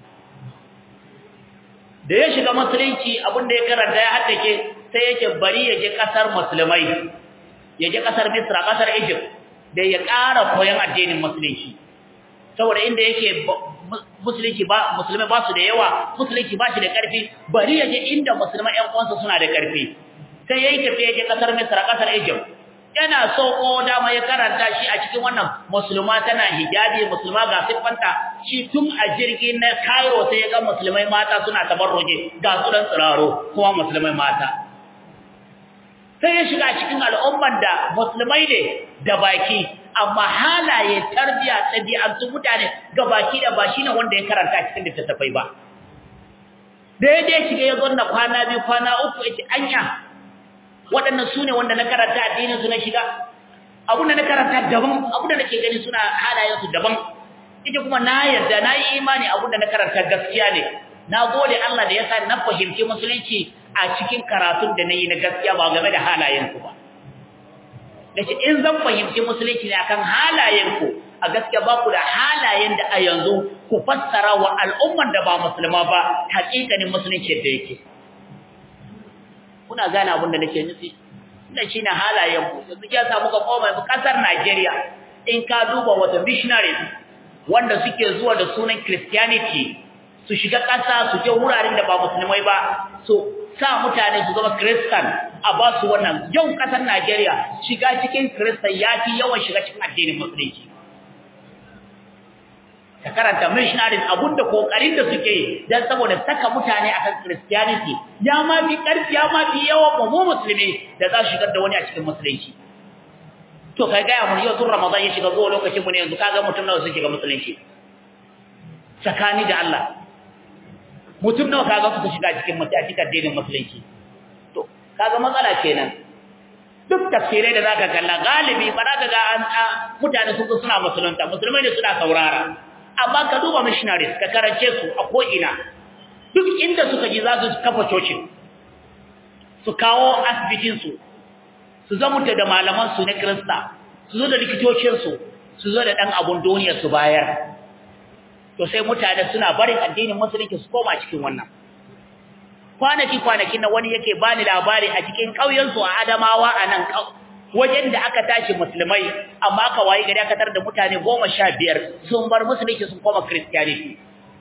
da ya shiga musulunci abinda ya karanta ya haddace sai yake bari ya je kasar musulmai ya je kasar Misra kasar Egypt da ya ƙara koyon addinin musulunci saboda inda yake musulunci ba musulmai ba su da yawa musulunci ba shi da ƙarfi bari ya je inda musulmai ƴan uwansa suna da ƙarfi sai yayi tafiya je kasar Misra kasar Egypt yana so ko dama ya karanta shi a cikin wannan musulma tana hijabi musulma ga siffanta shi tun a jirgi na Cairo sai ya ga musulmai mata suna tabarruje ga su dan tsiraro kuma musulmai mata sai ya shiga cikin al'umman da musulmai ne da baki amma halaye tarbiya ɗabi'antu mutane ga baki da ba shine wanda ya karanta cikin littattafai ba da ya je shiga ya zonna kwana biyu kwana uku yace anya waɗannan su ne wanda na karanta addinin su na shiga abun da na karanta daban abun da nake gani suna halayen su daban ita kuma na yarda na yi imani abinda na karanta gaskiya ne na gode Allah da yasa na fahimci musulunci a cikin karatun da nayi na gaskiya ba game da halayenku ba dace in zan fahimci musulunci ne akan halayenku a gaskiya ba ku da halayen da a yanzu ku fassara wa al'umman da ba musulma ba hakikanin musulunci da yake kuna gane abin da nake nufi wannan shine halayen mu yanzu ya samu ga koma mu kasar Najeriya in ka duba wata missionary wanda suke zuwa da sunan Christianity su shiga kasa su je wuraren da ba musulmai ba su sa mutane su zama Christian a ba su wannan yau kasar Najeriya shiga cikin Christian yafi yawan shiga cikin addinin musulunci ka karanta missionaries abunda kokarin da suke yi dan saboda saka mutane akan Christianity ya ma fi karfi ya ma fi yawan mu musulmi da za su shigar da wani a cikin musulunci to kai ga mun yau tun Ramadan ya shiga zuwa lokacin mu ne yanzu kaga mutum nawa sun shiga musulunci tsakani da Allah mutum nawa kaga su shiga cikin mutaci addinin musulunci to kaga matsala kenan duk tafsirai da zaka kalla galibi ba za ka ga an mutane sun suna musulunta musulmai ne suna saurara amma ka duba missionaries ka karance su a ko'ina duk inda suka ji za su kafa cocin su kawo asibitinsu su zamuta da malamansu na kirista su zo da likitocinsu su zo da ɗan abun duniya su bayar to sai mutane suna barin addinin musulunci su koma cikin wannan kwanaki kwanakin na wani yake bani labari a cikin ƙauyensu a adamawa a nan wajen da aka tashi musulmai amma aka wayi gari aka tar da mutane goma sha biyar sun bar musulunci sun koma christianity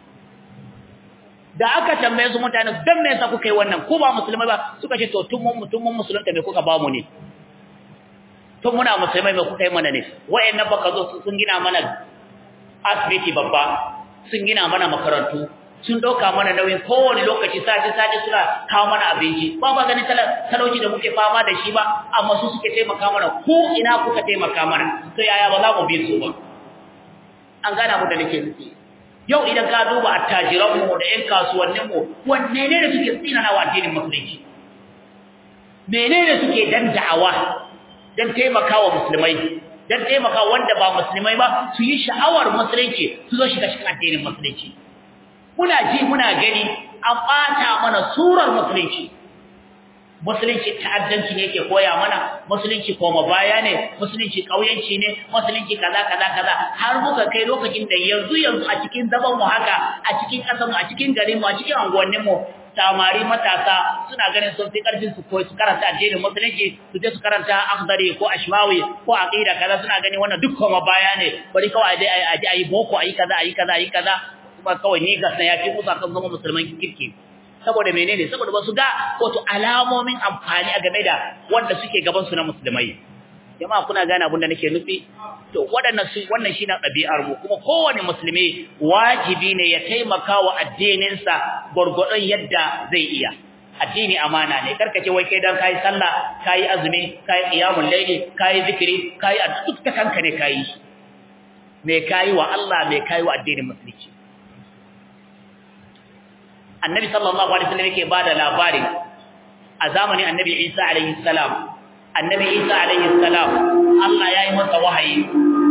da aka tambaye su mutane don me yasa kuka yi wannan ko ba musulmai ba suka ce to tun mun tun mun musulunta me kuka ba mu ne tun muna musulmai me kuka yi mana ne wayannan baka zo sun gina mana asibiti babba sun gina mana makarantu sun dauka mana nauyin kowane lokaci sati sati suna kawo mana abinci ba ba ganin talauci da muke fama da shi ba amma su suke taimaka mana ko ina kuka taimaka mana to yaya ba za mu bi su ba an gana mu da nake nufi yau idan ka duba attajiran mu da ƴan kasuwannin mu wanne ne da suke tsinana wa addinin musulunci menene suke dan da'awa dan taimakawa musulmai dan taimaka wanda ba musulmai ba su yi sha'awar musulunci su zo shiga cikin addinin musulunci muna ji muna gani an ɓata mana surar musulunci musulunci ta'addanci ne yake koya mana musulunci koma baya ne musulunci kauyanci ne musulunci kaza kaza kaza har muka kai lokacin da yanzu yanzu a cikin zaman mu haka a cikin kasar mu a cikin garin mu a cikin anguwannin mu samari matasa suna ganin sun fi karfin su koyi su karanta addinin musulunci su je su karanta akhdari ko ashmawi ko aqida kaza suna ganin wannan duk koma baya ne bari kawai dai a ji ayi boko ayi kaza ayi kaza ayi kaza kuma kawai ni gas na yafi musa kan zama musulman kirki saboda menene saboda ba su ga wato alamomin amfani a game da wanda suke gaban su na musulmai jama'a kuna gane abin da nake nufi to wadannan su wannan shine ɗabi'ar mu kuma kowane musulmi wajibi ne ya taimaka wa addinin sa gurgurdon yadda zai iya addini amana ne karkace wai kai dan kai sallah kai azumi kai qiyamul layli kai zikiri kai duk ta kanka ne kai me kai wa Allah me kai wa addinin musulunci annabi sallallahu alaihi wasallam yake bada labari a zamanin annabi Isa alaihi salam annabi Isa alaihi salam Allah yayi masa wahayi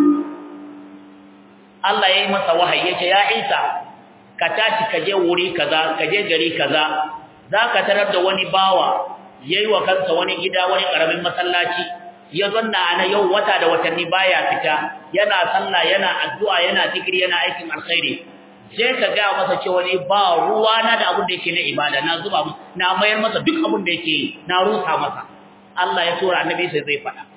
Allah yayi masa wahayi yace ya Isa ka tashi ka je wuri kaza ka je gari kaza zaka tarar da wani bawa yayi wa kansa wani gida wani karamin masallaci ya zanna ana yau wata da watanni baya fita yana sallah yana addu'a yana zikiri yana aikin alkhairi sai ka ga masa cewa ne ba ruwa na da abin da yake na ibada na zuba na mayar masa duk abin da yake na rusa masa Allah ya tura annabi sai zai fada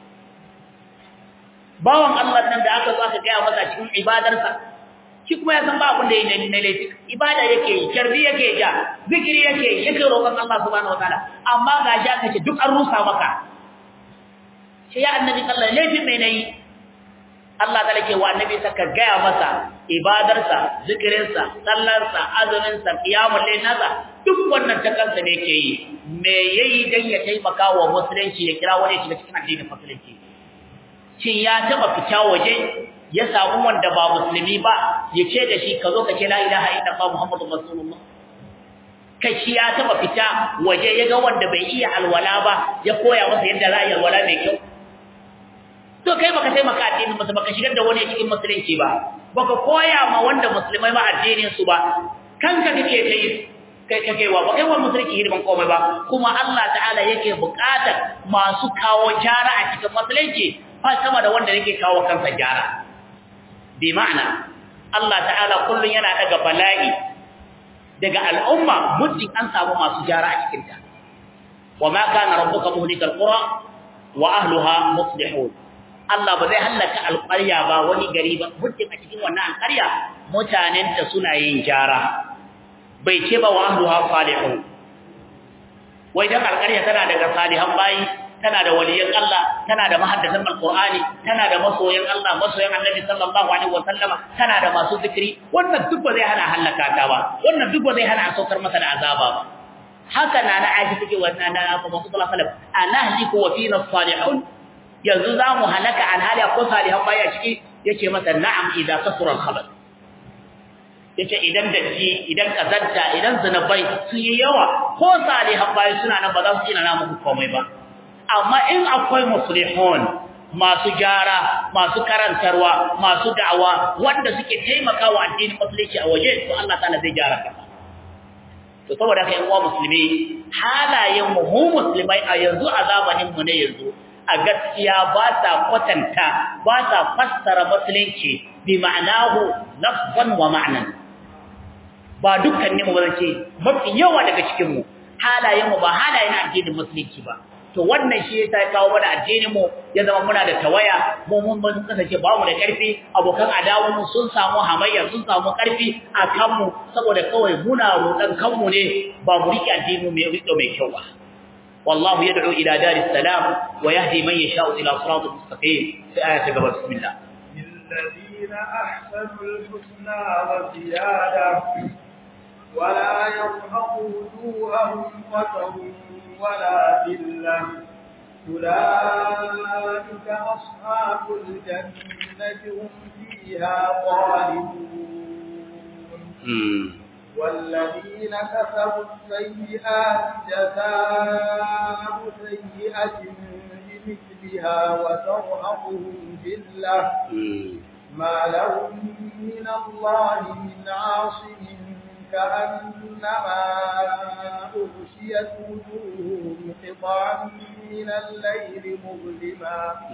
bawan Allah nan da aka zo aka ga masa cikin ibadarsa shi kuma ya san ba abin da yake na laifi ibada yake yi karbi yake ja zikiri yake yi yake roƙon Allah subhanahu wataala amma ga shi aka ce duk an rusa maka sai ya annabi sallallahu alaihi wasallam laifin mai nayi Allah ta lake wa annabi saka gaya masa ibadarsa zikirinsa sallarsa azuminsa qiyamul layl nasa duk wannan ta kansa ne yake yi me yayi dan ya taimaka wa musulunci ya kira wani shiga cikin addinin musulunci shin ya taba fita waje ya samu wanda ba musulmi ba ya ce da shi ka zo ka ce la ilaha illallah muhammadur rasulullah kai shi ya taba fita waje ya ga wanda bai iya alwala ba ya koya masa yadda za a yi alwala mai kyau to kai baka taimaka addinin masa baka shigar da wani cikin musulunci ba baka koya ma wanda musulmai ma addinin su ba kanka kake kai kai kake wa ba kai wa musulunci hidiman komai ba kuma Allah ta'ala yake buƙatar masu kawo jara a cikin musulunci fa sama da wanda yake kawo kansa jara bi ma'ana Allah ta'ala kullun yana daga bala'i daga al'umma muddin an samu masu jara a cikin ta wa ma kana rabbuka muhlikal qura wa ahliha muslihun Allah ba zai halaka alƙarya ba wani gari ba muddin a cikin wannan alƙarya mutanen ta suna yin jara bai ce ba wa ahliha salihun wai dan alƙarya tana daga salihan bayi tana da waliyan Allah tana da mahaddasan alqur'ani tana da masoyan Allah masoyan annabi sallallahu alaihi wasallama tana da masu zikiri wannan duk ba zai hana halaka ta ba wannan duk ba zai hana a saukar masa da azaba ba haka na na aisha take wannan na Muhammad sallallahu alaihi wasallam anahliku wa fina salihun yanzu zamu halaka an hali ko salihan baya ciki yace masa na'am idza kasura al-khabar yace idan datti idan kazanta idan zinabai sun yi yawa ko salihan baya suna nan ba za su ina na muku komai ba amma in akwai muslihun masu gyara masu karantarwa masu da'awa wanda suke taimakawa addinin musulunci a waje to Allah ta'ala zai gyara ka to saboda kai uwa musulmi halayen mu mu musulmai a yanzu a zamanin mu ne yanzu a gaskiya ba ta kwatanta ba ta fassara musulunci bi ma'anahu lafzan wa ma'nan ba dukkanin mu ba ce mafi yawa daga cikin mu halayen mu ba halayen addinin musulunci ba to wannan shi ya kawo mana addinin mu ya zama muna da tawaya mu mun mun kasance ba mu da karfi abokan adawan mu sun samu hamayya sun samu karfi a kanmu saboda kawai muna roƙan kanmu ne ba mu riƙe addinin mai riƙe mai kyau ba wallahu yad'u ila daris salam wa yahdi man yasha'u ila siratal mustaqim sai aya ta gaba bismillah للذين أحسنوا الحسنى وزيادة ولا يرهق وجوههم قتر ولا ذلة أولئك أصحاب الجنة هم فيها خالدون والذين كسبوا السيئات جزاء سيئة بمثلها وترهقهم ذلة ما لهم من الله من عاصم كأنما أغشيت وجوههم قطعا من الليل مظلما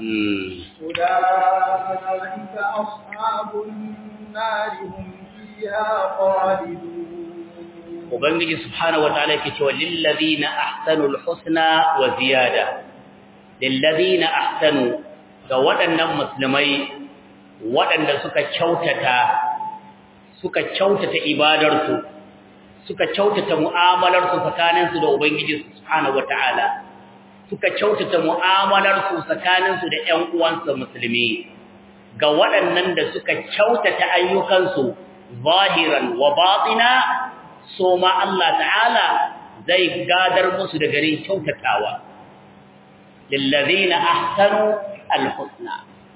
أولئك أصحاب النار هم فيها خالدون Ubangiji subhanahu wa ta'ala yake cewa lillazina ahsanul husna wa ziyada lillazina ahsanu ga waɗannan musulmai waɗanda suka kyautata suka kyautata ibadarsu suka kyautata mu'amalarsu tsakaninsu da Ubangiji subhanahu wata'ala suka kyautata mu'amalarsu tsakaninsu da ƴan uwansu musulmi ga waɗannan da suka kyautata ayyukansu zahiran wa batina so ma Allah ta'ala zai gadar musu da garin kyautatawa lillazina ahsanu alhusna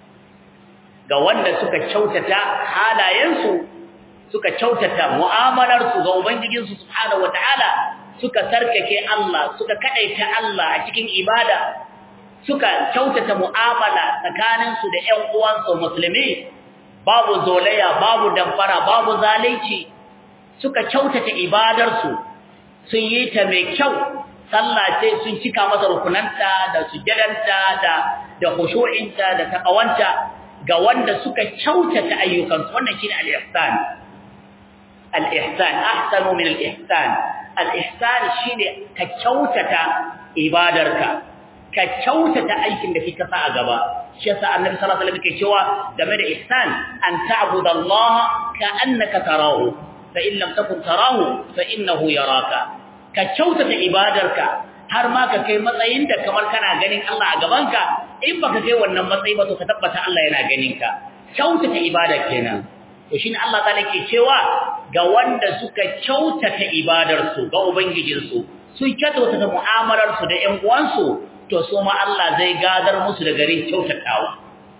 ga wanda suka kyautata halayensu suka kyautata mu'amalarsu ga Ubangijinsu subhanahu wataala suka sarkake Allah suka kadaita Allah a cikin ibada suka kyautata mu'amala tsakaninsu da ƴan uwansu musulmi babu zolaya babu damfara babu zalunci suka kyautata ibadarsu sun yi ta mai kyau sallah ce sun cika masa rukunanta da sujjadanta da da khushu'inta da taqawanta ga wanda suka kyautata ayyukansu wannan shine al-ihsan al-ihsan ahsanu min al-ihsan al-ihsan shine ka kyautata ibadarka ka kyautata aikin da kika sa a gaba shi yasa annabi sallallahu alaihi wasallam yake cewa game da ihsan an ta'budallaha ka'annaka tarahu fa in lam takun tarahu fa innahu yaraka ka kyautata ibadarka har ma ka kai matsayin da kamar kana ganin Allah a gabanka in baka kai wannan matsayi ba to ka tabbata Allah yana ganin ka kyautata ibada kenan to shine Allah ta ke cewa ga wanda suka kyautata ibadarsu ga ubangijinsu sun kyautata mu'amalarsu da ƴan uwansu to su ma Allah zai gadar musu da garin kyautatawa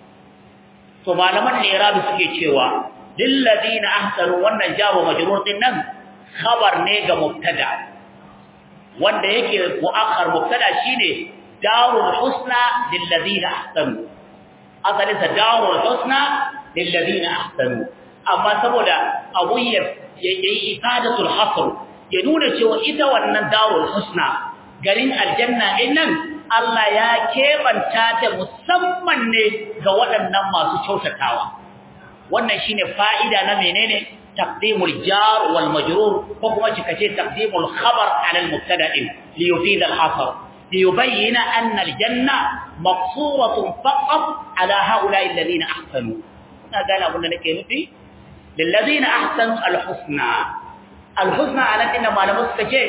to malaman ne rabi suke cewa lil ladina ahsanu wannan jawo majrur din nan khabar ne ga mubtada wanda yake muakhar mubtada shine darul husna lil ladina ahsanu asalin sa darul husna lil ladina ahsanu amma saboda abun ya yayi ifadatul hasr ya nuna cewa ita wannan darul husna garin aljanna din nan Allah ya kebanta ta musamman ne ga waɗannan masu kyautatawa wannan shine fa'ida na menene taqdimul jar wal majrur ko kuma cikace taqdimul khabar ala al mubtada li yufid al hasr li yubayyana anna al janna maqsuratun faqat ala haula alladhina ahsanu na gane abin da nake nufi lil ladina ahsanu al husna al husna ala inna malamu suka ce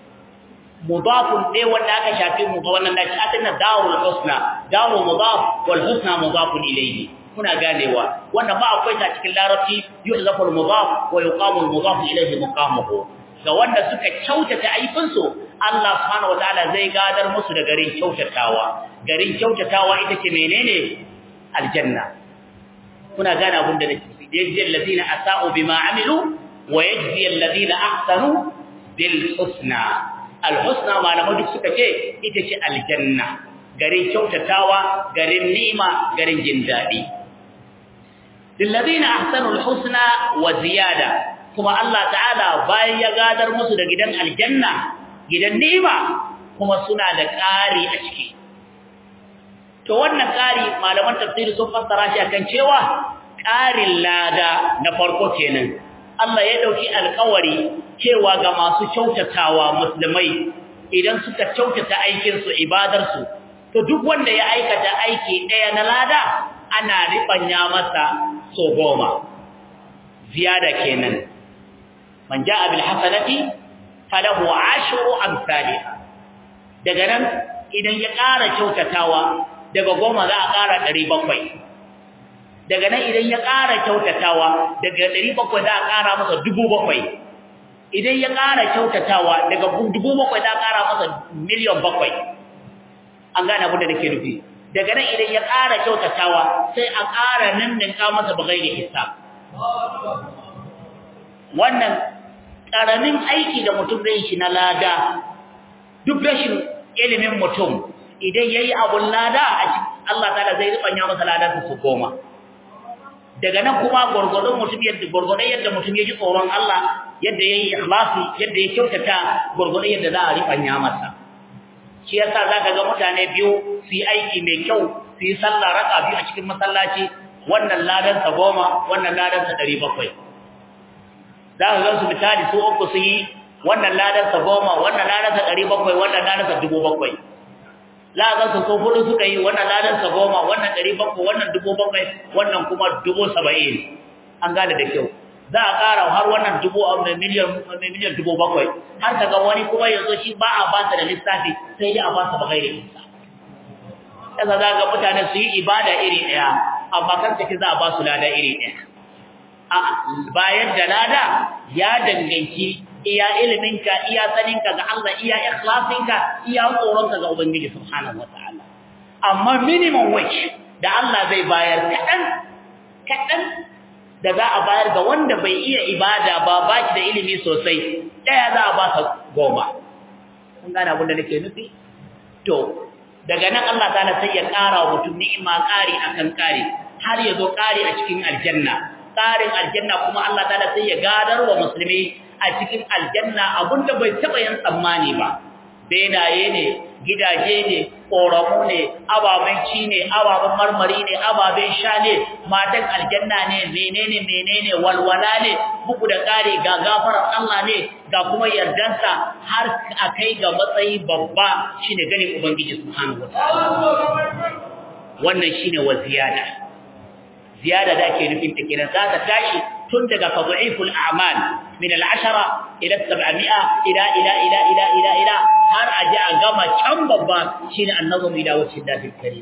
mudafun ne wanda aka shafi mu ga wannan dace atina darul husna darul mudaf wal husna mudafun ilayhi kuna ganewa wannan ba akwai ta cikin larabci yuhzafu al mudaf wa yuqamu al mudaf ilayhi muqamuhu ga wanda suka kyautata aifin su Allah subhanahu wataala zai gadar musu da garin kyautatawa garin kyautatawa ita ce menene aljanna kuna gane abin da nake yajzi alladhina asa'u bima amilu wa yajzi alladhina ahsanu bil husna alhusna malamai duk suka ce ita ce aljanna garin kyautatawa garin ni'ima garin jin dadi lilladheena ahsanul husna wa ziyada kuma Allah ta'ala bayan ya gadar musu da gidan aljanna gidan ni'ima kuma suna da ƙari a ciki to wannan ƙari malaman tafsiri sun fassara shi akan cewa ƙarin lada na farko kenan Allah ya dauki alƙawari cewa ga masu kyautatawa musulmai idan suka kyautata aikin su ibadar su to duk wanda ya aikata aiki daya na lada ana ribanya masa so goma ziyada kenan man jaa bil hasanati falahu ashru amsalha daga nan idan ya ƙara kyautatawa daga goma za a ƙara 700 daga nan idan ya ƙara kyautatawa daga 700 za a ƙara masa 7,000 idan ya ƙara kyautatawa daga 7,000 za a ƙara masa miliyan 7 an gane abin da nake nufi daga nan idan ya ƙara kyautatawa sai a ƙara ninninka masa bagai da hisab wannan ƙaramin aiki da mutum zai shi na lada duk rashin ilimin mutum idan ya yi abun lada a cikin Allah ta'ala zai ribanya masa ladarsa su goma daga nan kuma gurgurdon mutum yadda gurgurdon yadda mutum ya ji tsoron Allah yadda yayi ikhlasi yadda ya kyautata gurgurdon yadda za a rifanya masa shi yasa zaka ga mutane biyu su yi aiki mai kyau su yi sallah raka biyu a cikin masallaci wannan ladan sa goma wannan ladan sa 700 zaka ga su misali su uku su yi wannan ladan sa goma wannan ladan sa 700 wannan ladan sa 700 za a gansu ko hudu suka yi wannan ladan sa goma wannan ɗari bakwai wannan dubu bakwai wannan kuma dubu saba'in an gane da kyau za a ƙara har wannan dubu miliyan miliyan dubu bakwai har ka ga wani kuma yanzu shi ba a ba da lissafi sai dai a ba sa ba gaire isa yasa za ga mutane su yi ibada iri ɗaya amma kan take za a ba su lada iri ɗaya a bayan da lada ya danganci iya iliminka iya saninka ga Allah iya ikhlasinka iya tsoronka ga Ubangiji subhanahu wataala amma minimum wage da Allah zai bayar kadan kadan da za a bayar ga wanda bai iya ibada ba baki da ilimi sosai daya za a ba sa goma kun gane abin da nake nufi to daga nan Allah ta'ala sai ya ƙara wa mutum ni'ima ƙari akan ƙari har ya zo ƙari a cikin aljanna ƙarin aljanna kuma Allah ta'ala sai ya gadar wa musulmi a cikin aljanna abinda bai taba yin tsammani ba benaye ne gidaje ne ƙoramu ne ababen ci ne ababen marmari ne ababen sha ne matan aljanna ne menene menene walwala ne bugu da ƙari ga gafarar Allah ne ga kuma yardansa har a kai ga matsayi babba shine ganin ubangiji subhanahu wataala wannan shine wa ziyada ziyada da ake nufin ta kenan za ta tashi tun daga fadhiful a'mal min al-ashara ila 700 ila ila ila ila ila ila har aje a gama can babba shine annazum ila wajhi Allahil karim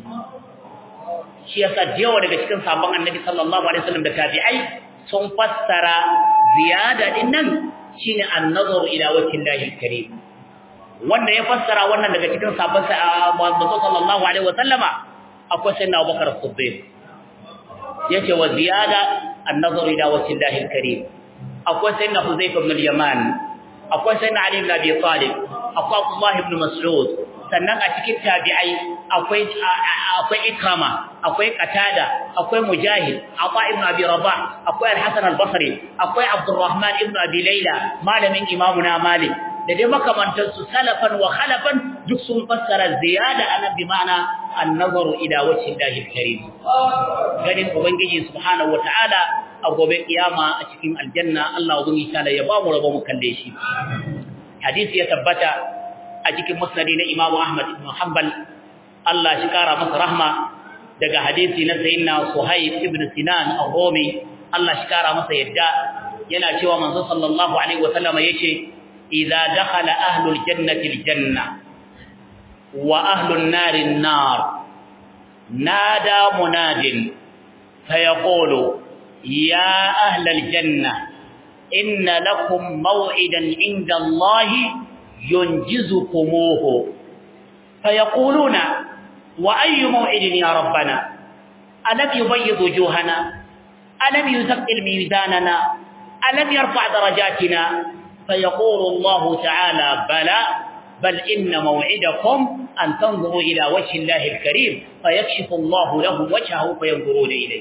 shi yasa jiyawa daga cikin sabon annabi sallallahu alaihi wasallam da tabi'ai sun fassara ziyada din nan shine annazur ila wajhi Allahil karim wanda ya fassara wannan daga cikin sabon manzo sallallahu alaihi wasallama akwai sayyidina Abubakar Siddiq yace wa ziyada an-nazar ila wajhillahi al-karim akwai sayyidina Huzayfa ibn al-Yaman akwai sayyidina Ali ibn Abi Talib akwai Abdullah ibn Mas'ud sannan a cikin tabi'ai akwai akwai Ikrama akwai Qatada akwai mujahid ata ibn abi rabah akwai al-hasan al-basri akwai abdurrahman ibn abi layla malamin imamuna malik da dai makamantan su salafan wa khalafan duk sun fassara ziyada anan bi ma'ana an-nazaru ila wajhi Allahi karim ganin ubangiji subhanahu wataala a gobe kiyama a cikin aljanna Allah ubangi ta'ala ya ba mu rabo mu kalle shi hadisi ya tabbata a cikin musnadi na Imam Ahmad ibn Hanbal Allah shi kara masa rahma daga hadisi na sayyidina Suhaib ibn Sinan al-Rumi Allah shi kara masa yadda yana cewa manzo sallallahu alaihi wasallam yace idza dakhala ahlul jannati al-janna wa ahlun nari an-nar nada munadin fayaqulu ya ahlal janna inna lakum maw'idan 'inda Allah yunjizukumuhu fayaquluna وأي موعد يا ربنا ألم يبيض وجوهنا ألم يثقل ميزاننا ألم يرفع درجاتنا فيقول الله تعالى بلى بل إن موعدكم أن تنظروا إلى وجه الله الكريم فيكشف الله له وجهه فينظرون إليه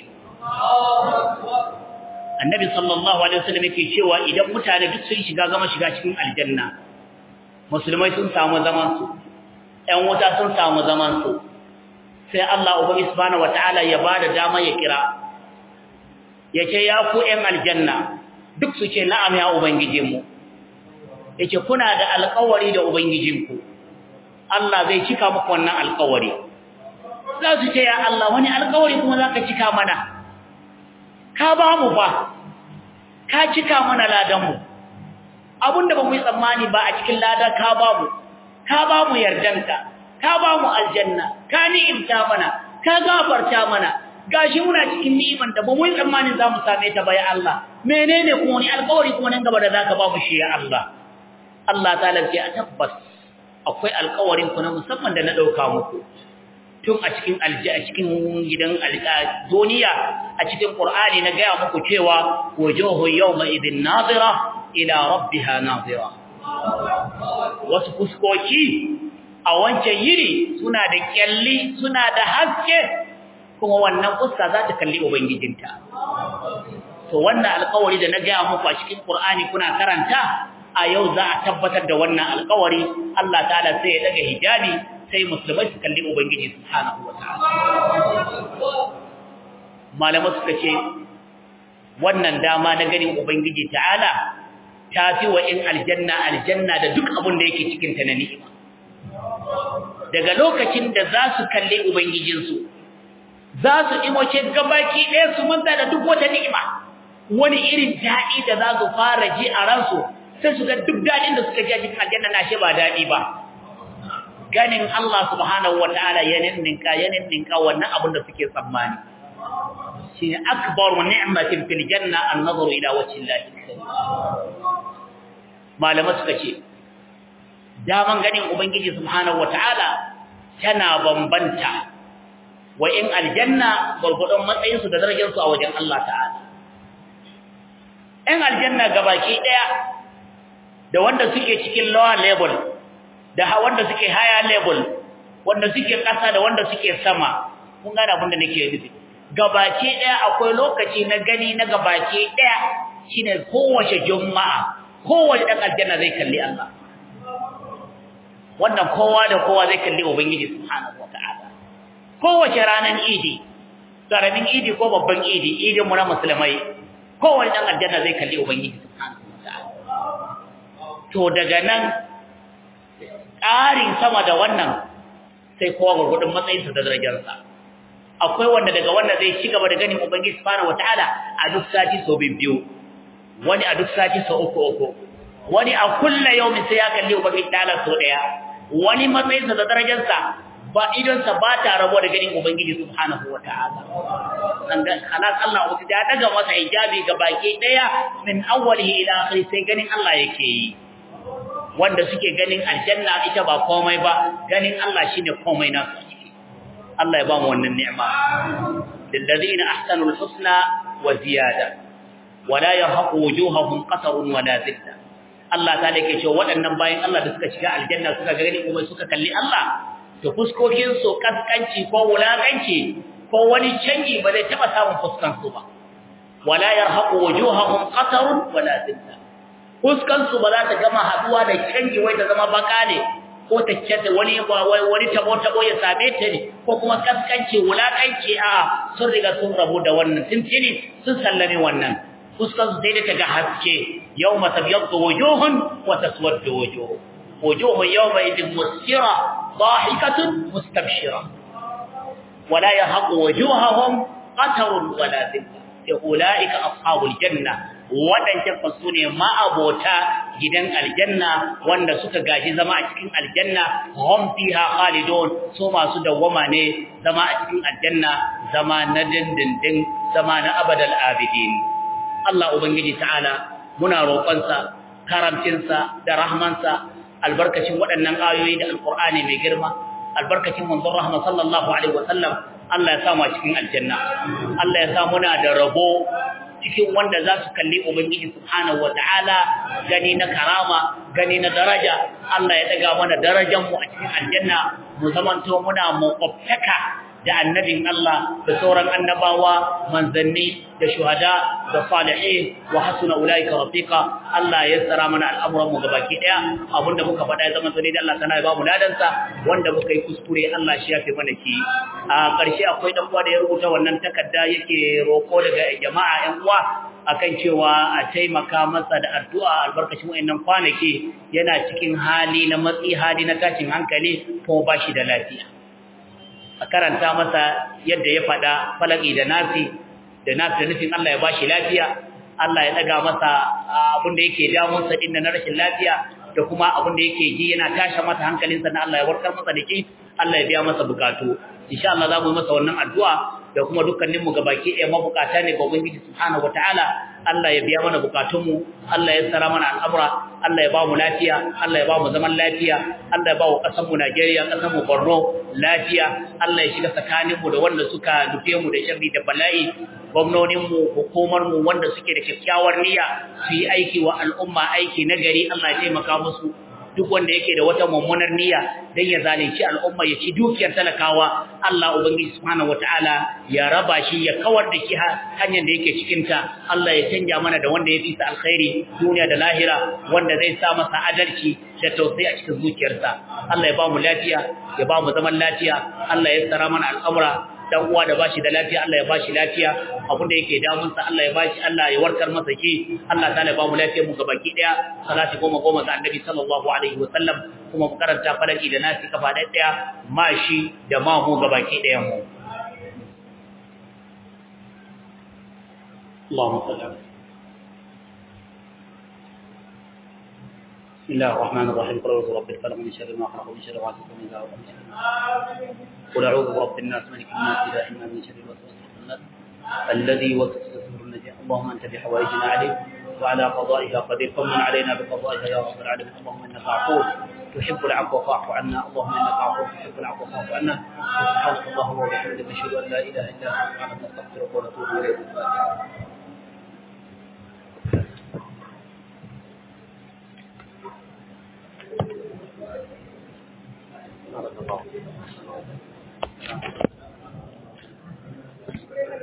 النبي صلى الله عليه وسلم yake cewa idan mutane duk sun shiga gama shiga cikin aljanna musulmai sun samu zaman su ƴan wuta sun samu zaman su sai Allah ubangi subhanahu wataala ya bada dama ya kira yace ya ku ƴan aljanna duk su ce na'am ya ubangijinmu yace kuna da alƙawari da ubangijinku Allah zai cika muku wannan alƙawari za su ce ya Allah wani alƙawari kuma zaka cika mana ka ba mu ba ka cika mana ladan mu abinda ba mu yi tsammani ba a cikin lada ka ba mu ka ba mu yardanka ka ba mu aljanna ka ni'imta mana ka gafarta mana gashi muna cikin ni'iman da ba mu yi tsammanin za mu same ta ba ya Allah menene kuma ni alƙawari kuma nan gaba da zaka ba mu shi ya Allah Allah ta'ala ce a tabbas akwai alƙawarin ku na musamman da na dauka muku tun a cikin alji a cikin gidan duniya a cikin Qur'ani na gaya muku cewa wujuhu yawma idhin nadira ila rabbiha nadira wasu fuskoki a wancan yiri suna da kyalli suna da haske kuma wannan fuska za ta kalli ubangijinta to wannan alƙawari da na gaya muku a cikin Qur'ani kuna karanta a yau za a tabbatar da wannan alƙawari Allah ta'ala sai ya daga hijabi sai musulmai su kalli ubangiji subhanahu wataala malamai suka ce wannan dama na ganin ubangiji ta'ala ta fi wa in aljanna aljanna da duk abin da yake cikin ta na ni'ima daga lokacin da za su kalli ubangijinsu za su imoce gabaki ɗaya su manta da duk wata ni'ima wani irin daɗi da za su fara ji a ransu sai su ga duk daɗin da suka ji a cikin aljanna na shi ba daɗi ba ganin Allah subhanahu wataala ya ninninka ya ninninka wannan abin da suke tsammani shine akbaru ni'matin fil janna an-nazaru ila wajhi Allah malama suka ce daman ganin ubangiji subhanahu wataala tana bambanta wa in aljanna gurgudun matsayin su da darajar su a wajen Allah ta'ala in aljanna gabaki daya da wanda suke cikin lower level da wanda suke higher level wanda suke ƙasa da wanda suke sama kun gane abin da nake nufi gabaki daya akwai lokaci na gani na gabaki daya shine kowace juma'a kowace dan aljanna zai kalli Allah wannan kowa da kowa zai kalli ubangiji subhanahu wataala kowace ranar idi karamin idi ko babban idi idin mu na musulmai kowace dan aljanna zai kalli ubangiji subhanahu wataala to daga nan ƙarin sama da wannan sai kowa gurgudun matsayinsa da darajarsa akwai wanda daga wanda zai ci gaba da ganin ubangiji subhanahu wataala a duk sati so biyu wani a duk sati so uku uku wani a kulla yaumin sai ya kalli ubangiji ta'ala so daya wani matsayinsa da darajarsa ba idonsa ba ta rabo da ganin ubangiji subhanahu wataala sanda khalas Allah uku da daga masa hijabi ga baki daya min awwalihi ila akhiri sai ganin Allah yake yi wanda suke ganin aljanna ita ba komai ba ganin Allah shine komai nasu ciki Allah ya ba mu wannan ni'ima lilladheena ahsanul husna wa ziyada wala yarhaqu wujuhahum qatarun wala zilla Allah ta yake cewa waɗannan bayan Allah da suka shiga aljanna suka gani kuma suka kalli Allah to fuskokin su kaskanci ko wulakanci ko wani canji ba zai taba samun fuskan su ba wala yarhaqu wujuhahum qatarun wala dhilla fuskan su ba za ta gama haduwa da canji wai ta zama baka ne ko ta kyatta wani wani tabo tabo ya same ta ne ko kuma kaskanci wulakanci a sun riga sun rabu da wannan tuntuni sun sallame wannan fuskan su sai da ta ga haske yawma tabyaddu wujuhun wa taswaddu wujuh wujuh yawma idin musfira ضاحكة مستبشرة ولا يهق وجوههم قتر ولا ذلة أولئك أصحاب الجنة waɗancan fasu ne ma'abota gidan aljanna wanda suka gaji zama a cikin aljanna hum fiha khalidun su masu dawwama ne zama a cikin aljanna zama na dindindin zama na abadal abidin Allah ubangiji ta'ala muna roƙonsa karamcinsa da rahmansa albarkacin waɗannan ayoyi da alqur'ani mai girma albarkacin manzon rahma sallallahu alaihi wasallam Allah ya sa mu cikin aljanna Allah ya sa muna da rabo cikin wanda za su kalli Ubangiji Subhanahu wa ta'ala gani na karama, gani na daraja, Allah ya daga mana darajanmu a cikin aljanna, mu zamanto muna makwabtaka da annabin Allah da sauran annabawa, manzanni da shuhada da salihin wa hasuna ulaika rafiqa Allah ya tsara mana al'amuran mu gabaki daya abinda muka faɗa ya zama to da Allah sana ya ba mu ladansa wanda muka yi kuskure Allah shi ya fi mana ki a ƙarshe akwai dan uwa da ya rubuta wannan takarda yake roko daga jama'a ƴan uwa akan cewa a taimaka masa da addu'a albarkacin wayannan kwanaki yana cikin hali na matsi hali na tashin hankali ko bashi da lafiya a karanta masa yadda ya faɗa falaki da nasi da nasi da nufin Allah ya bashi lafiya Allah ya daga masa abin da yake damun sa din na rashin lafiya da kuma abin da yake ji yana tasha masa hankalinsa na Allah ya warkar masa da shi Allah ya biya masa bukatu insha Allah za mu yi masa wannan addu'a da kuma dukkanin mu gabaki ɗaya mabukata ne ga Ubangiji subhanahu wataala Allah ya biya mana bukatunmu Allah ya tsara mana al'amura Allah ya ba mu lafiya Allah ya ba mu zaman lafiya Allah ya ba mu ƙasar mu Najeriya ƙasar mu Borno lafiya Allah ya shiga tsakanin mu da wanda suka dufe mu da sharri da bala'i gwamnonin mu hukumar mu wanda suke da kyakkyawar niyya su yi aiki wa al'umma aiki na gari Allah ya taimaka musu duk wanda yake da wata mummunar niyya dan ya zalunci al'umma ya ci dukiyar talakawa Allah ubangiji subhanahu wataala ya raba shi ya kawar da shi hanyar da yake cikin ta Allah ya canja mana da wanda ya fi sa alkhairi duniya da lahira wanda zai sa masa adalci da tausayi a cikin zuciyarsa Allah ya ba mu lafiya ya ba mu zaman lafiya Allah ya tsara mana al'amura dan uwa da bashi da lafiya Allah ya bashi lafiya abin da yake damun sa Allah ya bashi Allah ya warkar masa ki Allah ta'ala ya ba mu lafiya mu gabaki daya salati goma goma ga annabi sallallahu alaihi wa sallam kuma mu karanta falaki da nasi kafa da daya mashi da ma mu gabaki dayan mu Allahumma salli ala بسم الله الرحمن الرحيم قل اعوذ برب الفلق من شر ما خلق ومن شر غاسق اذا وقب من شر قل اعوذ برب الناس ملك الناس اله الناس من شر الوسواس الخناس الذي يوسوس في صدور الناس اللهم انت بحوائجنا عليك وعلى قضائها قدير فمن علينا بقضائها يا رب العالمين اللهم انك عفو تحب العفو فاعف عنا اللهم انك عفو تحب العفو فاعف عنا سبحانك اللهم وبحمدك نشهد ان لا اله الا انت نستغفرك ونتوب اليك بارك الله